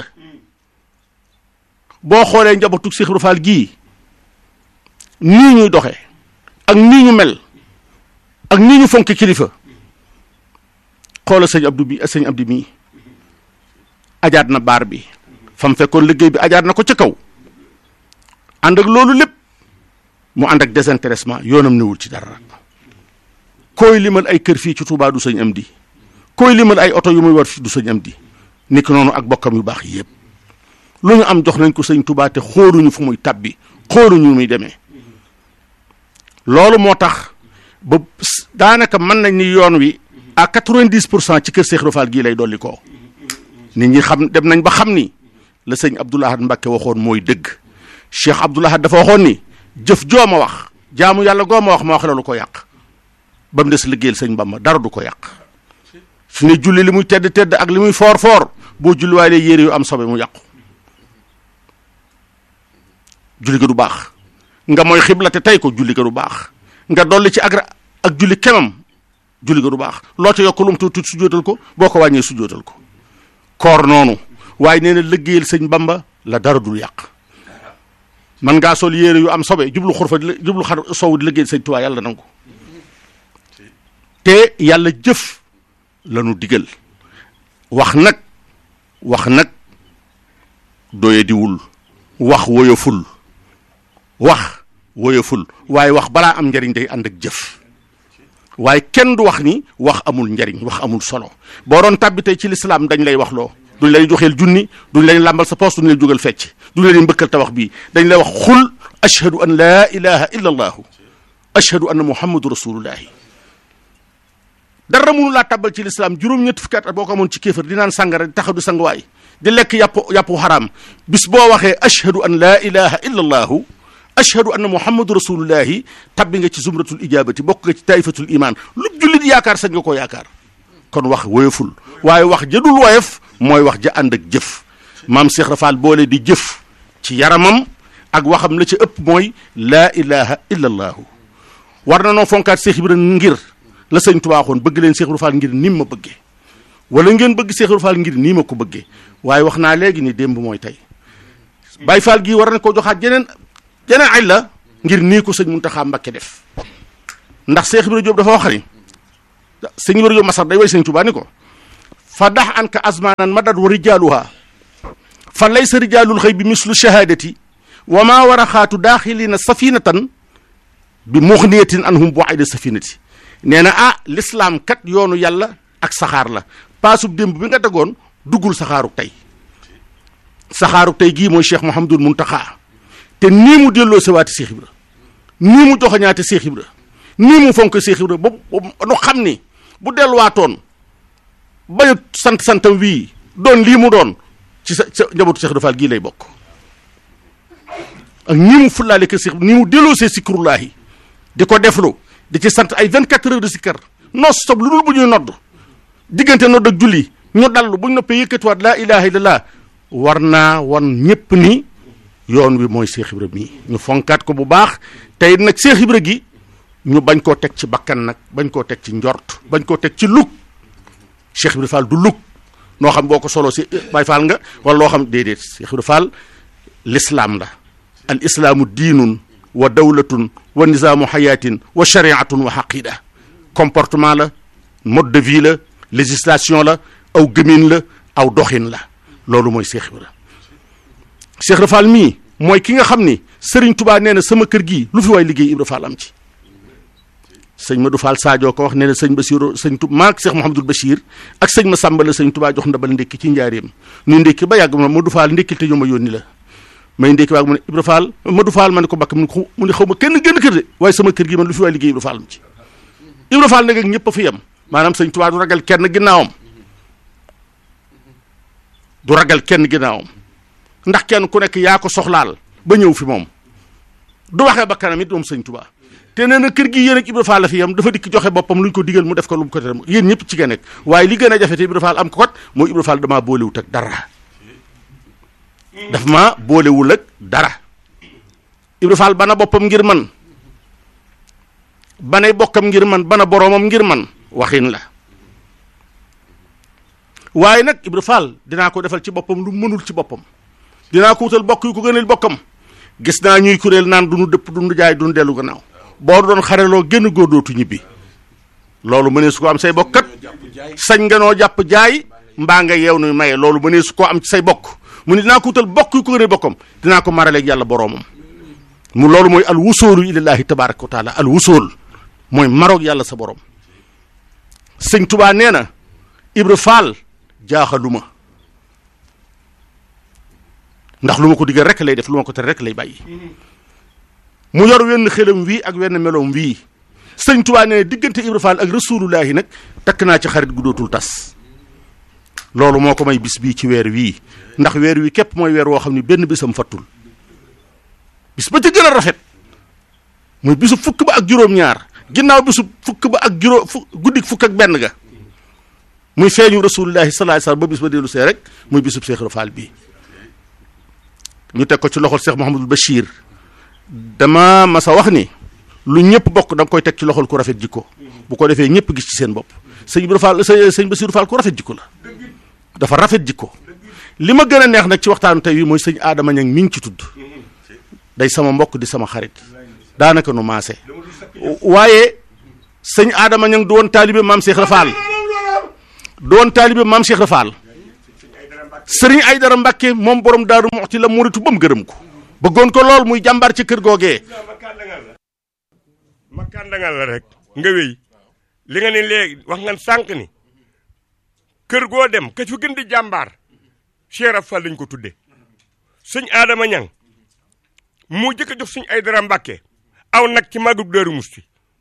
Speaker 2: boo xoolee njabootu Cheikh Ibra Fall gii nii ñuy doxee ak nii ñu mel ak nii ñu fonk kilifa xoola sëñ Abdou bi sëñ Abdou mii ajaat na baar bi fa mu fekkoon liggéey bi ajaat na ko ca kaw ànd ak loolu lépp mu ànd ak désintéressement yoonam newul ci dara koy limal ay kër fii ci Touba du sëñ Amdi koy limal ay oto yu muy war fii du sëñ Amdi niki noonu ak bokkam yu baax yëpp lu ñu am jox nañ ko sëñ Touba te xooluñu fu muy tabbi xooluñu muy demee loolu moo tax ba daanaka mën nañ ni yoon wi à quatre-vingt-dix pour cent ci kër Cheikh Ibra Fall gii lay dolli koo nit ñi xam dem nañ ba xam ni la sëñ Abdoul Ahad Mbacké waxoon mooy dëgg Cheikh Abdoul Ahad dafa waxoon ni jëf joo ma wax jaamu yàlla goo ma wax ma wax la lu ko yàq ba mu des liggéeyal sëñ Bamba dara du ko yàq su ne julli li muy tedd tedd ak li muy foor foor boo julliwaalee yére yu am sobe mu yàqu julli ga du baax nga mooy xibla te tey ko julli ga du baax nga dolli ci ak ak julli kemam julli ga du baax loo ca yokk lum tuuti sujjóotal ko boo ko wàññee sujjóotal ko koor noonu waaye nee na liggéeyal sëñ Bamba la dara dul yàq man ngaa sol yére yu am sobe jublu xurfa jublu xar sow di liggéeyal sëñ Tuubaa yàlla nangu te yàlla jëf lanu digal wax nag wax nag doyadiwul wax woyoful wax woyoful waaye wax balaa am njariñ day ànd ak jëf waaye kenn du wax ni wax amul njariñ wax amul solo boo doon tàbbi tey ci lislaam dañ lay wax loo duñ lay joxeel junni duñ lay làmbal sa poos duñ lay jógal fecc duñ lay mbëkkal tabax bii dañ lay wax xul ashhadu an laa ilaha illa allahu ashhadu anna muhammadu rasulullahi dara mënu laa tàbbal ci lislaam juróom-ñetti fukki at boo ko amoon ci kéefar di naan sàngara di taxaw du sanguwaay di lekk yàpp yàppu xaraam bis boo waxee ashhadu an laa ilaha illa allahu ashhadu anna muhammadu rasulullahi tabbi nga ci zumratul ijabati bokk nga ci taifatul iman lu jullit yaakaar sañ nga koo yaakaar kon wax woyoful waaye wax jëdul woyof mooy wax ja ànd ak jëf maam Cheikh Rafal boole di jëf ci yaramam ak waxam la ci ëpp mooy laa ilaha illa allahu war na noo fonkaat Cheikh Ibrahima ngir la sëñ Tuubaa waxoon bëgg leen Cheikh Ibra Fall ngir nim ma bëggee wala ngeen bëgg Cheikh Ibra Fall ngir nii ma ko bëggee waaye wax naa léegi ni démb mooy tey Baye Fall gii war na ko joxaat jeneen jeneen ay la ngir nii ko sëñ Muntaxa Mbakke def ndax Cheikh Ibra Diop dafa wax ni sëñ wër yo masar day way sëñ Tuubaa ni ko fa dax an ka azmanan madad wa rijaaluha fa laysa rijaalul xëy bi mislu shahadati wa maa war a xaatu daaxilina safinatan bi muxniyatin anhum bu ayda safinati nee na ah l'islam kat yoonu yàlla ak saxaar la paasub démb bi nga tegoon duggul saxaaruk tey saxaaruk tey gii mooy cheikh Mouhamadul Muntaxa te nii mu delloo sewaati Cheikh Ibra nii mu joxoñaate Cheikh Ibra nii mu fonk Cheikh Ibra ba nu xam ni bu delluwaatoon bayut sant santam wii doon lii mu doon ci sa sa njabootu Cheikh Ibra Fall gii lay bokk ak nii mu fullaale ko Cheikh nii mu delloo see sikrullaahi di ko deflu di ci sant ay 24 heures de sikkar non stop lu dul bu ñuy nodd diggante nodd ak julli ñu dallu bu ñu noppee yëkkatiwaat laa ilaha illallah war naa wan ñépp ni yoon wi mooy Cheikh Ibra mii ñu fonkaat ko bu baax tey nag Cheikh Ibra gi ñu bañ koo teg ci bakkan nag bañ koo teg ci njort bañ koo teg ci lug Cheikh Ibra Fall du lug noo xam boo ko solo si Baay Fall nga wala loo xam déedéet Cheikh Ibra Fall l'islam la al islaamu diinun wa dawlatun wa nizaamu xayaatin wa shariatun wa xaqida comportement la mode de vie la législation la aw gëmin la aw doxin la loolu mooy Cheikh Ibra Cheikh Ibra Fall mii mooy ki nga xam ni Serigne Touba nee na sama kër gii lu fi waay liggéey Ibra Fall am ci sëñ Madou Fall Sadio ko wax nee na sëñ Basiru sëñ Touba maak Cheikh Mouhamadul Bachir ak sëñ ma Samba la sëñ Touba jox ndabal ndékki ci njaareem ñu ndékki ba yàgg ma Madou Fall ndékkil te ñu ma yónni la may ndékki waag mu ne Ibra Fall Madou Fall ma ne ko bakk mu ne mu ne xaw ma kenn gën kër de waaye sama kër gi man lu fi waay liggéey Ibra Fall am ci Ibra Fall nag ak ñëpp a fi yem maanaam sëñ Touba du ragal kenn ginnaawam du ragal kenn ginnaawam ndax kenn ku nekk yaa ko soxlaal ba ñëw fi moom du waxee ba kanam it moom sëñ Touba te nee na kër gi yéen ak Ibra Fall la fi yam dafa dikk joxe boppam lu ñu ko digal mu def ko lu mu ko tere yéen ñëpp ci nga nekk waaye li gën a jafe te Ibra Fall am ko kot mooy Ibra Fall damaa boolewut ak dara daf ma boolewul ak dara Ibra Fall bana boppam ngir man banay bokkam ngir man bana boroomam ngir man waxin la waaye nag Ibra Fall dinaa ko defal ci boppam lu mënul ci boppam dinaa ko wutal bokk yu ko gënal bokkam gis naa ñuy kuréel naan du nu dëpp du nu jaay du nu dellu gannaaw boo doon xareloo génn góor dootu ñibbi loolu mënee su ko am say bokkat sañ nga noo jàpp jaay mbaa nga yeew nuy maye loolu mënee su koo am ci say bokk mu ne dinaa ko wutal bokk yu ko gënal bokkam dinaa ko maraleeg yàlla boroomam mu loolu mooy al wusoolu ilallaahi tabaraka wa taala al wusool mooy maroog yàlla sa borom sëñ tubaa nee na Ibra Fall jaaxaluma ndax lu ma ko digal rek lay def lu ma ko tere rek lay bàyyi mu yor wenn xelam wii ak wenn meloom wii sëñ tubaa nee na diggante Ibra Fall ak rasulullahi nag takk naa ci xarit gu dootul tas loolu moo ko may bis bii ci weer wii ndax weer wi képp mooy weer woo xam ne benn bisam fattul bis ba ca gën a rafet muy bisu fukk ba ak juróom-ñaar ginnaaw bisu fukk ba ak juróom fu guddik fukk ak benn ga muy feeñu rasulullahi sallallahu alayhi wasallam ba bis ba dellu see rek muy bisub Cheikh Ibra Fall bii ñu teg ko ci loxol Cheikh Mouhamadul Bachir dama masa wax ni lu ñëpp bokk da nga koy teg ci loxol ku rafet jikko bu ko defee ñëpp gis ci seen bopp sëñ Ibra Fall sëñ Bachir Fall ku rafet jikko la dafa rafet jikko li ma gën a neex nag ci waxtaanu tey wi mooy sëñ Adama Ñang mi ngi ci tudd day sama mbokk di sama xarit daanaka nu maase waaye sëñ Adama Ñang du woon taalibe maam Cheikh Ibra Fall du woon taalibe maam Cheikh Ibra Fall sëriñ Aydara Mbàkke moom borom daaru moxti la muritu ba mu gërëm ko bëggoon ko lool muy jàmbaar ci kër googee
Speaker 3: ma kàndangal la rek nga wéy li nga ne léegi wax nga sànq ni kër goo dem ka fi gën di jàmbaar Cheikh Ibra Fall lañ ko tudde sëñ Adama Ñang moo jëkk a jox sëñ Aydara Mbàkke aw nag ci màggug Daaru Musti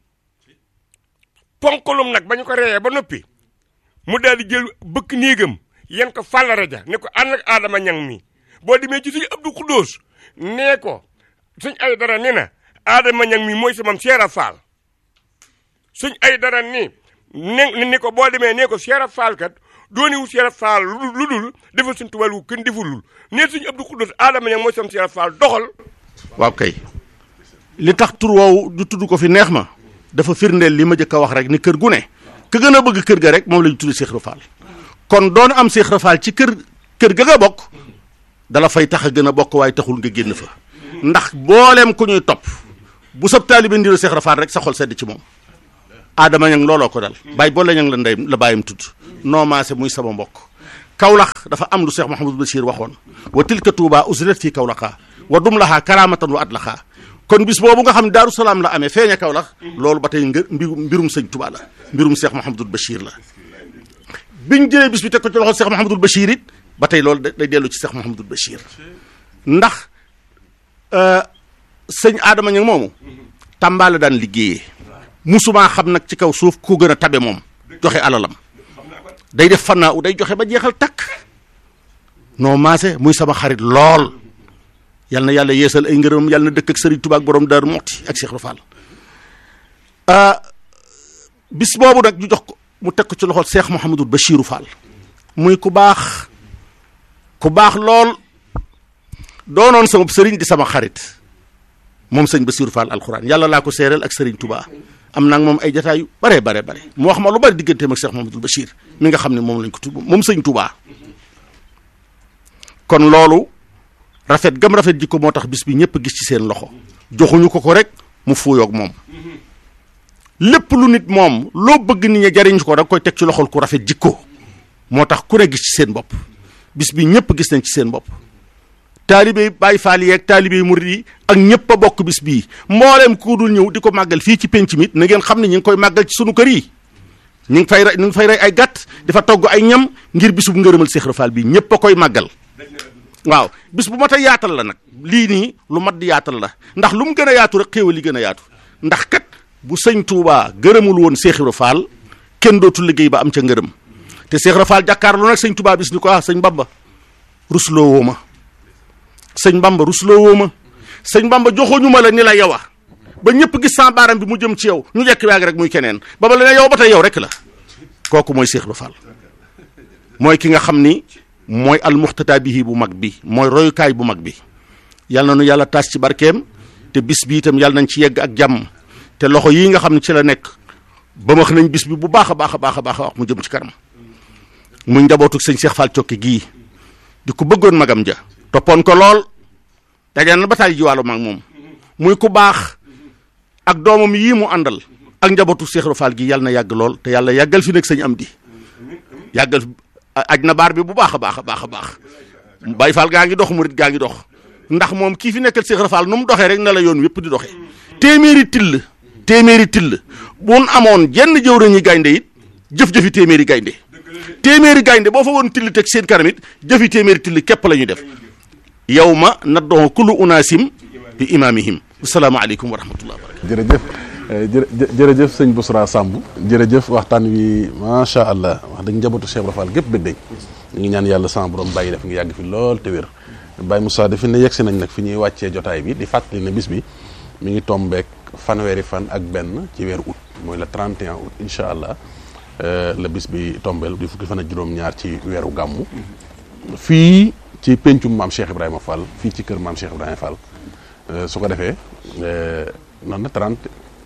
Speaker 3: ponkalum nag ba ñu ko reeyee ba noppi mu daal di jël bëkk néegam yen ko fàllare ja ne ko ànd ak Adama Ñang mi boo demee ci sëñ Abdou Khoudous nee ko sëñ Aydara ni na Adama Ñang mi mooy samam Cheikh Ibra Fall sëñ Aydara ni ne ni ko boo demee nee ko Cheikh Ibra Fall kat dooni wu Cheikh Ibra Fall lu dul defal suñ tubaab wu kenn defulul nee sëñ Abdou Khoudous Adama Ñang mooy samam Cheikh Ibra Fall doxal
Speaker 2: waaw kay li tax tur woowu du tudd ko fi neex ma dafa firndeel li ma jëkk a wax rek ni kër gu ne ka gën a bëgg kër ga rek moom la ñu tudd Cheikh Ibra Fall kon doon am Cheikh Ibra Fall ci kër kër ga nga bokk dala fay tax a gën a bokk waaye taxul nga génn fa ndax booleem ku ñuy topp bu sab taalibe ndiru Cheikh Ibra Fall rek sa xol sedd ci moom Adama ñang looloo ko dal bàyyi boole ñang la ndey la bàyyam tudd noo maase muy sama mbokk Kawlax dafa am lu Cheikh Mouhamadul Bachir waxoon wa tilka Touba usrat fii Kawlaxa wa dum laxaa karamatan wa at laxaa kon bis boobu nga xam ne Daaru Salaam la amee feeña Kawlax loolu ba tey ngë mbirum mbirum sëñ Touba la mbirum Cheikh Mouhamadul Bachir la biñ jëlee bis bi teg ko ci loxo Cheikh Mouhamadul Bachir it ba tey loolu day dellu ci Cheikh Mouhamadul Bachir ndax sëñ Adama ñang moomu Tamba la daan liggéeyee musumaa xam nag ci kaw suuf ku gën a tabe moom joxe alalam day def fannaa u day joxe ba jeexal takk noo maase muy sama xarit lool yal na yàlla yeesal ay ngërëm yàlla na dëkk ak Serigne Touba ak borom Daaru Muxti ak Cheikh Rafal bis boobu nag ñu jox ko mu teg ko ci loxol Cheikh Mouhamadul Bachirou Fall muy ku baax ku baax lool doonoon sama sëriñ di sama xarit moom sëñ Bachirou Fall alxuraan yàlla laa ko seereel ak Serigne Touba am naa moom ay jataay yu bare bare bare mu wax ma lu bari digganteem ak Cheikh Mouhamadul Bachir mi nga xam ne moom lañ ko tudd moom sëñ Touba kon loolu rafet gam rafet jikko moo tax bis bi ñëpp gis ci seen loxo joxuñu ko ko rek mu fuuyoog moom lépp lu nit moom loo bëgg nit ñi jariñ ko da nga koy teg ci loxol ku rafet jikko moo tax ku ne gis ci seen bopp bis bi ñëpp gis nañ ci seen bopp taalibe Baay Faal yi ak taalibe murid yi ak ñëpp a bokk bis bii mbooleem ku dul ñëw di ko màggal fii ci penc mi na ngeen xam ne ñu ngi koy màggal ci sunu kër yi ñu ngi fay rey ñu ngi fay rey ay gàtt dafa togg ay ñam ngir bisub ngërëmal Seex Ibra Faal bi ñëpp a koy màggal waaw bis bu mat a yaatal la nag lii nii lu mat di yaatal la ndax lu mu gën a yaatu rek xéewal yi gën a yaatu ndax kat bu sëñ Touba gërëmul woon Seex Ibra Faal kenn dootul liggéey ba am ca ngërëm te Seex Ibra Faal jàkkaarloo nag sëñ Touba bis ni ko ah sëñ Bamba rusloo woo ma sëñ Bamba rusloo woo ma sëñ Bamba joxoñu ma la ni la yow a ba ñëpp gis sans baaram bi mu jëm ci yow ñu jekk waag rek muy keneen ba ba la ne yow ba tey yow rek la kooku mooy Seex Ibra Faal mooy ki nga xam ni mooy almuxtata bihi bu mag bi mooy royukaay bu mag bi yal na nu yàlla taas ci barkeem te bis bi itam yàlla nañ ci yegg ak jàmm te loxo yii nga xam ne ci la nekk ba wax nañ bis bi bu baax a baax a baax a baax a wax mu jëm ci kanam muy njabootu sëñ Cheikh Fall Cokke gii di ko bëggoon magam ja toppoon ko lool dajaan na ba taay jiwaalu mag moom muy ku baax ak doomam yii mu àndal ak njabootu Cheikh Fall gi yàlla na yàgg lool te yàlla yàggal fi nekk sëñ am di yàggal aj na baar bi bu baax a baax a baax a baax Baay Faal gaa ngi dox murit gaa ngi dox ndax moom kii fi nekkal Seex Faal nu mu doxee rek na la yoon wépp di doxee téeméeri till téeméeri till buñ amoon jenn jëwriñu gaynde it jëf-jëfi téeméeri gaynde téeméeri gaynde boo fa woon till teg seen kanam it jëfi téeméeri till képp la ñuy def yow ma naddoxo kullu unaasim bi imaamihim asalaamaaleykum wa rahmatullah wa barakatu
Speaker 1: jërëjëf jë jërëjëf sëñ Bousra Samb jërëjëf waxtaan wi macha allah wax dëgg njabootu Cheikh Ibra Fall gépp bëgg dañ ñu ngi ñaan yàlla sama borom bàyyi def nga yàgg fi lool te wér Baye Moussa defi ne yegsi nañ nag fi ñuy wàccee jotaay bi di fàttali ne bis bi mi ngi tombeek fanweeri fan ak benn ci weeru août mooy le 31 août incha allah la bis bi tombeel di fukki fan ak juróom-ñaar ci weeru gàmmu fii ci pencum maam Cheikh Ibrahima Fall fii ci kër maam Cheikh Ibrahima Fall su ko defee noonu na 30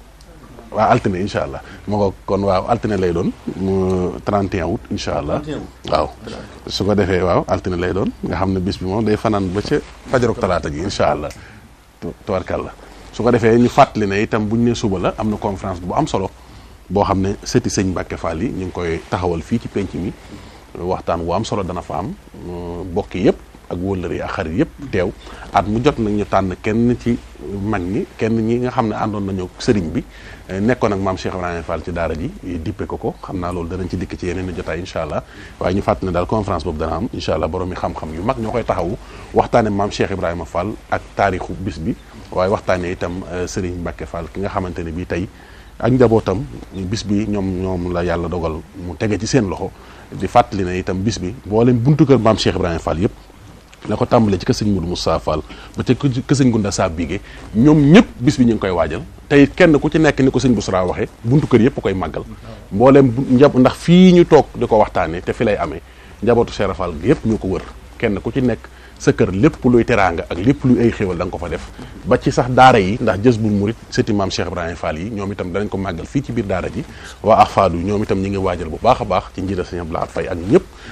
Speaker 1: waaw altine incha allah ma ko kon waaw altine lay doon mu 31 août incha allah waaw su ko defee waaw altine lay doon nga xam ne bis bi moom day fanaan ba ca fajarook talaata ji incha allah tubarkàlla su ko defee ñu fàttali ne itam bu ñu ne suba la am na conférence bu am solo boo xam ne sëti sëñ Mbàkke Fall yi ñu ngi koy taxawal fii ci penc mi waxtaan wu am solo dana fa am mbokk yëpp ak wóllëre yi ak xarit yëpp teew at mu jot nag ñu tànn kenn ci mag ñi kenn ñi nga xam ne àndoon nañu sëriñ bi nekkoon ak maam Cheikh Ibrahima Fall ci daara ji dippe ko ko xam naa loolu danañ ci dikk ci yeneen i jotaay incha allah waaye ñu fàttali ne daal conférence boobu dana am incha allah borom mi xam-xam yu mag ñoo koy taxawu waxtaane maam Cheikh Ibrahima Fall ak taarixu bis bi waaye waxtaane itam sëriñ Mbacke Fall ki nga xamante ne bii tey ak njabootam bis bi ñoom ñoom la yàlla dogal mu tege ci seen loxo di fàttali ne itam bis bi mboolem buntu kër maam Cheikh Ibrahima Fall yëpp la ko tàmbalee ci kër sëñ Modou Moussa Fall ba ca kër sëñ Gunda Saa Bigé ñoom ñëpp bis bi ñu ngi koy waajal tey kenn ku ci nekk ni ko sëñ Boussra waxee buntu kër yëpp koy màggal mbooleem njab ndax fii ñu toog di ko waxtaanee te fi lay amee njabootu Cheikh Fall gi yëpp ñoo ko wër kenn ku ci nekk sa kër lépp luy teraanga ak lépp luy ay xéewal da nga ko fa def ba ci sax daara yi ndax jës bul murit sëti maam Cheikh Ibrahima Fall yi ñoom itam danañ ko màggal fii ci biir daara ji waa Afadu ñoom itam ñi ngi waajal bu baax a baax ci njiital sëñ Abdoulaye Faye ak ñëpp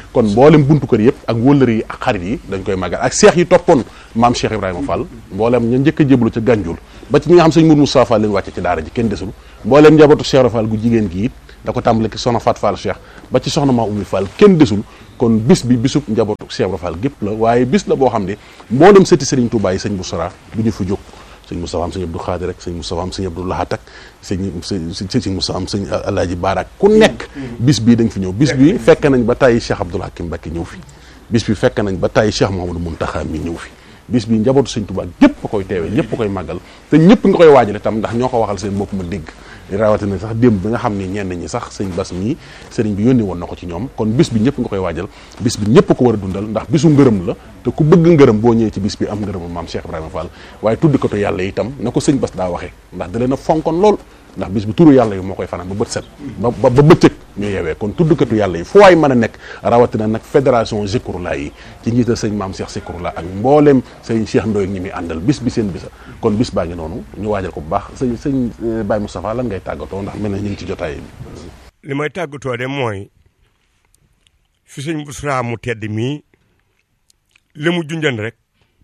Speaker 1: kon mboolem buntu kër yëpp ak wëllër yi ak xarit yi dañ koy màggal ak seex yi toppoon maam Cheikh Ibrahima Fall mboolem ña njëkk a jéblu ca Gànjul ba ci ñi nga xam sëñ Mour Moussa Fall leen wàcce ci daara ji kenn desul mboolem njabootu Cheikh Ibra Fall gu jigéen gi it da ko tàmbale ki soxna Fat Fall Cheikh ba ci soxna maa Ummi Fall kenn desul kon bis bi bisub njabootu Cheikh Ibra Fall gépp la waaye bis la boo xam ne mboolem sëti Sëriñ Tuubaa yi sëñ Boussara du ñu fa jóg sëñ Moustapha am sëñ Abdou Khadir rek sëñ Moustapha am sëñ Abdou Lahat ak sëñ sëñ Moustapha am sëñ Alaaji Baara ku nekk bis bii dañ fi ñëw bis bi fekk nañ ba tàyyi Cheikh Abdoul Hakim Mbacké ñëw fi bis bi fekk nañ ba tàyyi Cheikh Mouhamadou Mountakha mi ñëw fi bis bi njabootu sëñ Tuubaa gépp a koy teewee ñëpp a koy màggal te ñëpp nga koy waajale tam ndax ñoo ko waxal seen bopp ma dégg rawatina sax démb bi nga xam ni ñenn ñi sax sëñ Bas mii sëriñ bi yónni woon na ko ci ñoom kon bis bi ñëpp nga koy waajal bis bi ñëpp ko war a dundal ndax bisu ngërëm la te ku bëgg ngërëm boo ñëwee ci bis bi am ngërëmu maam Cheikh Ibrahima Fall waaye tudd ko to yàlla itam na ko sëñ Bas daa waxee ndax da leen a fonkoon lool ndax bis bi turu yàlla yi moo koy fanaan ba bët set ba ba bëccëg ñu yeewee kon tuddkatu yàlla yi fu waay mën a nekk rawatina nag fédération Zikrullah yi ci njiital sëñ maam Cheikh Zikrullah ak mbooleem sëñ Cheikh Ndoye ñi muy àndal bis bi seen bisa kon bis baa ngi noonu ñu waajal ko bu baax sëñ sëñ Baye Moustapha lan ngay tàggatoo ndax mel na ñu ngi ci jotaay bi
Speaker 3: li may tàggatoo de mooy fi sëñ Boussra mu tedd mii li mu junjan rek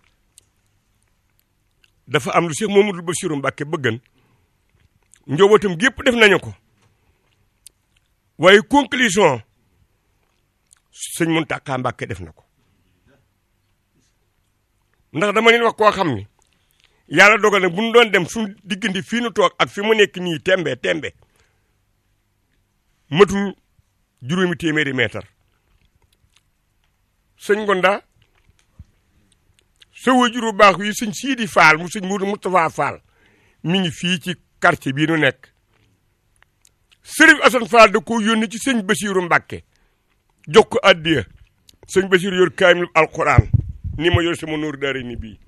Speaker 3: dafa am lu Cheikh Mamadou Bassirou Mbacké bëggan njobootam gépp def nañu ko waaye conclusion sëñ Mountakha Mbacké def na ko ndax dama leen wax koo xam ni yàlla dogal na bu ñu doon dem suñu diggante fii nu toog ak fi mu nekk nii tembe tembe matul juróomi téeméeri meetar sëñ Gonda sa wajur bu baax wi sëñ Siidi Faal mu sëñ Mourou Moustapha Faal mi ngi fii ci quartier bii nu nekk sëriñ Assane Fall da ko yónni ci sëñ Basiiru Mbàkke jox ko addiya sëñ Basiiru yor kaamil alquran ni ma yor sama nóor daara ni bii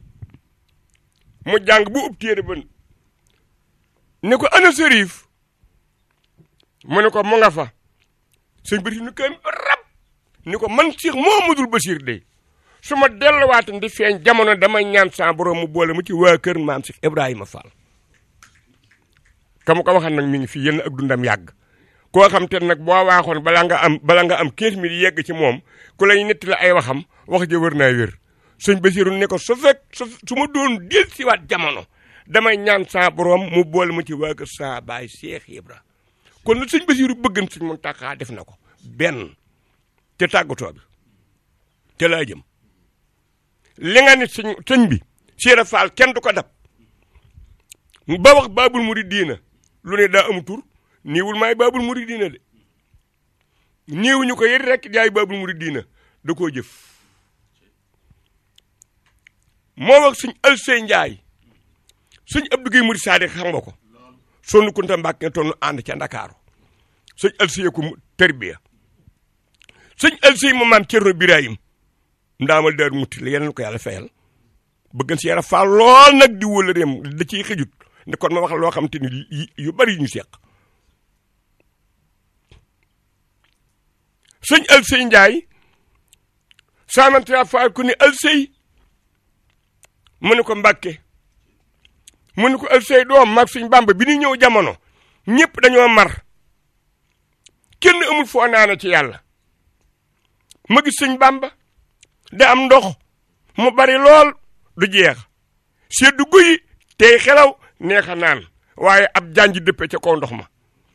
Speaker 3: mu jàng bu ub téere ba ne ko ana sërif mu ne ko mu nga fa sëñ Basiiru ni kaamil rab ni ko man Cheikh Mouhamadoul Bachir de su ma delluwaatan di feeñ jamono damay ñaan sa borom mu boole mu ci waa kër maam Cheikh Ibrahima Fall ka ma ko waxan nag mi ngi fii yéen ak dundam yàgg koo xam te nag boo waaxoon bala nga am bala nga am 15 minutes yegg ci moom ku lay netti la ay waxam wax ja wër naa wér sëñ Basiru ne ko su fekk su ma doon del siwaat jamono damay ñaan sa borom mu boole ma ci waa kër sa baay Cheikh Ibra kon lu sëñ Basiru bëggan sëñ Muntaxa def na ko benn te tàggatoo bi te laa jëm li nga nit sëñ sëñ bi Cheikh Fall kenn du ko dab ba wax baabul muridiina lu ne daa amu tur niiwul maay baabul muridiina de niiwuñu ko yit rek yaay baabul muridiina da koo jëf moo wax suñ Alsey Njaay suñ Abdou Guèye Murid Sadik xam nga ko sonn kunta Mbàkke toonu ànd ca Ndakaaru suñ Alsey ko terbiya suñ Alsey mu maam Cerno Birahim ndaamal daar mutti la yeneen ko yàlla fayal bëggan si yara faal lool nag di wóla réem da ciy xëjut ne kon ma wax loo xam te ni yu bari ñu seq sëñ Alsey Njaay saamantira faal ku ne Alsey mu ne ko Mbàkke mu ne ko Alsey doom mag suñ Bàmba bi ñu ñëw jamono ñëpp dañoo mar kenn amul foo naana ci yàlla ma gis suñ Bàmba da am ndox mu bari lool du jeex seddu guyi tey xelaw neex a naan waaye ab janj dëppe ca kaw ndox ma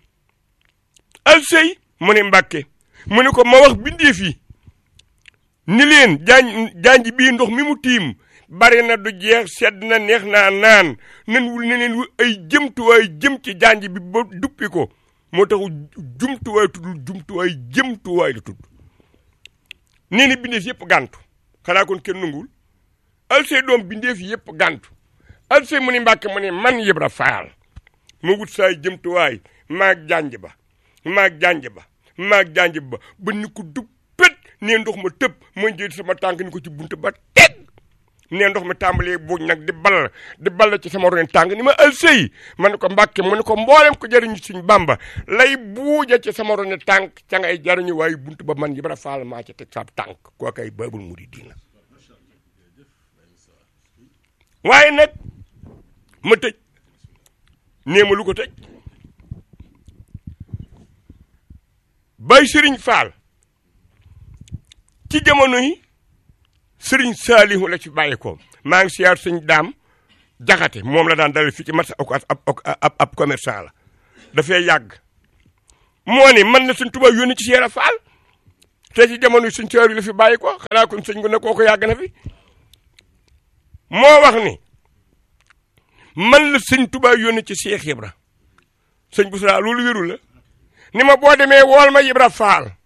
Speaker 3: Alsey mu ne Mbàkke mu ne ko ma wax bindeef yi ni leen janj janj bii ndox mi mu tiim bari na du jeex sedd na neex naa naan nan wul ne leen ay jëmtuwaay jëm ci janj bi ba duppi ko moo tax jumtuwaay tuddul jumtuwaay jëmtuwaay la tudd nee na bindeef yëpp gàntu xanaa kon kenn nangul Alsey doom bindeef yëpp gàntu Alsey mu ni Mbàkke mu ni man Ibra Faal ma wut saay jëmtuwaay maag janj ba maag janj ba maag janj ba ba ni ko du pét nee ndox ma tëb ma jël sama tànk ni ko ci bunt ba teg nee ndox mi tàmbalee buuj nag di ball di ball ci sama ron tànk ni ma Alsey ma ne ko Mbàkke mu ne ko mboolem ko jariñu suñ Bàmba lay buuja ci sama ron tànk ca ngay jariñu waaye bunt ba man Ibra Faal maa ca teg sa tànk koo kay Baabul Muridiina waaye nag ma tëj nee ma lu ko tëj Baay Sëriñ Faal ci jamono yi sëriñ Saalihu la ci bàyyi ko maa ngi siyaar sëñ daam jaxate moom la daan dalal fii ci marché ab ab ab commerçant la dafay yàgg moo ni man na sëñ Tuubaa yónni ci Seera Faal te ci jamono yi sëñ Saalihu la fi bàyyi ko xanaa kon sëñ gu ne kooku yàgg na fi moo wax ni man la sëñ Tuubaa yónni ci Seex Ibra sëñ Busra loolu wéru la ni ma boo demee wool ma Ibra Faal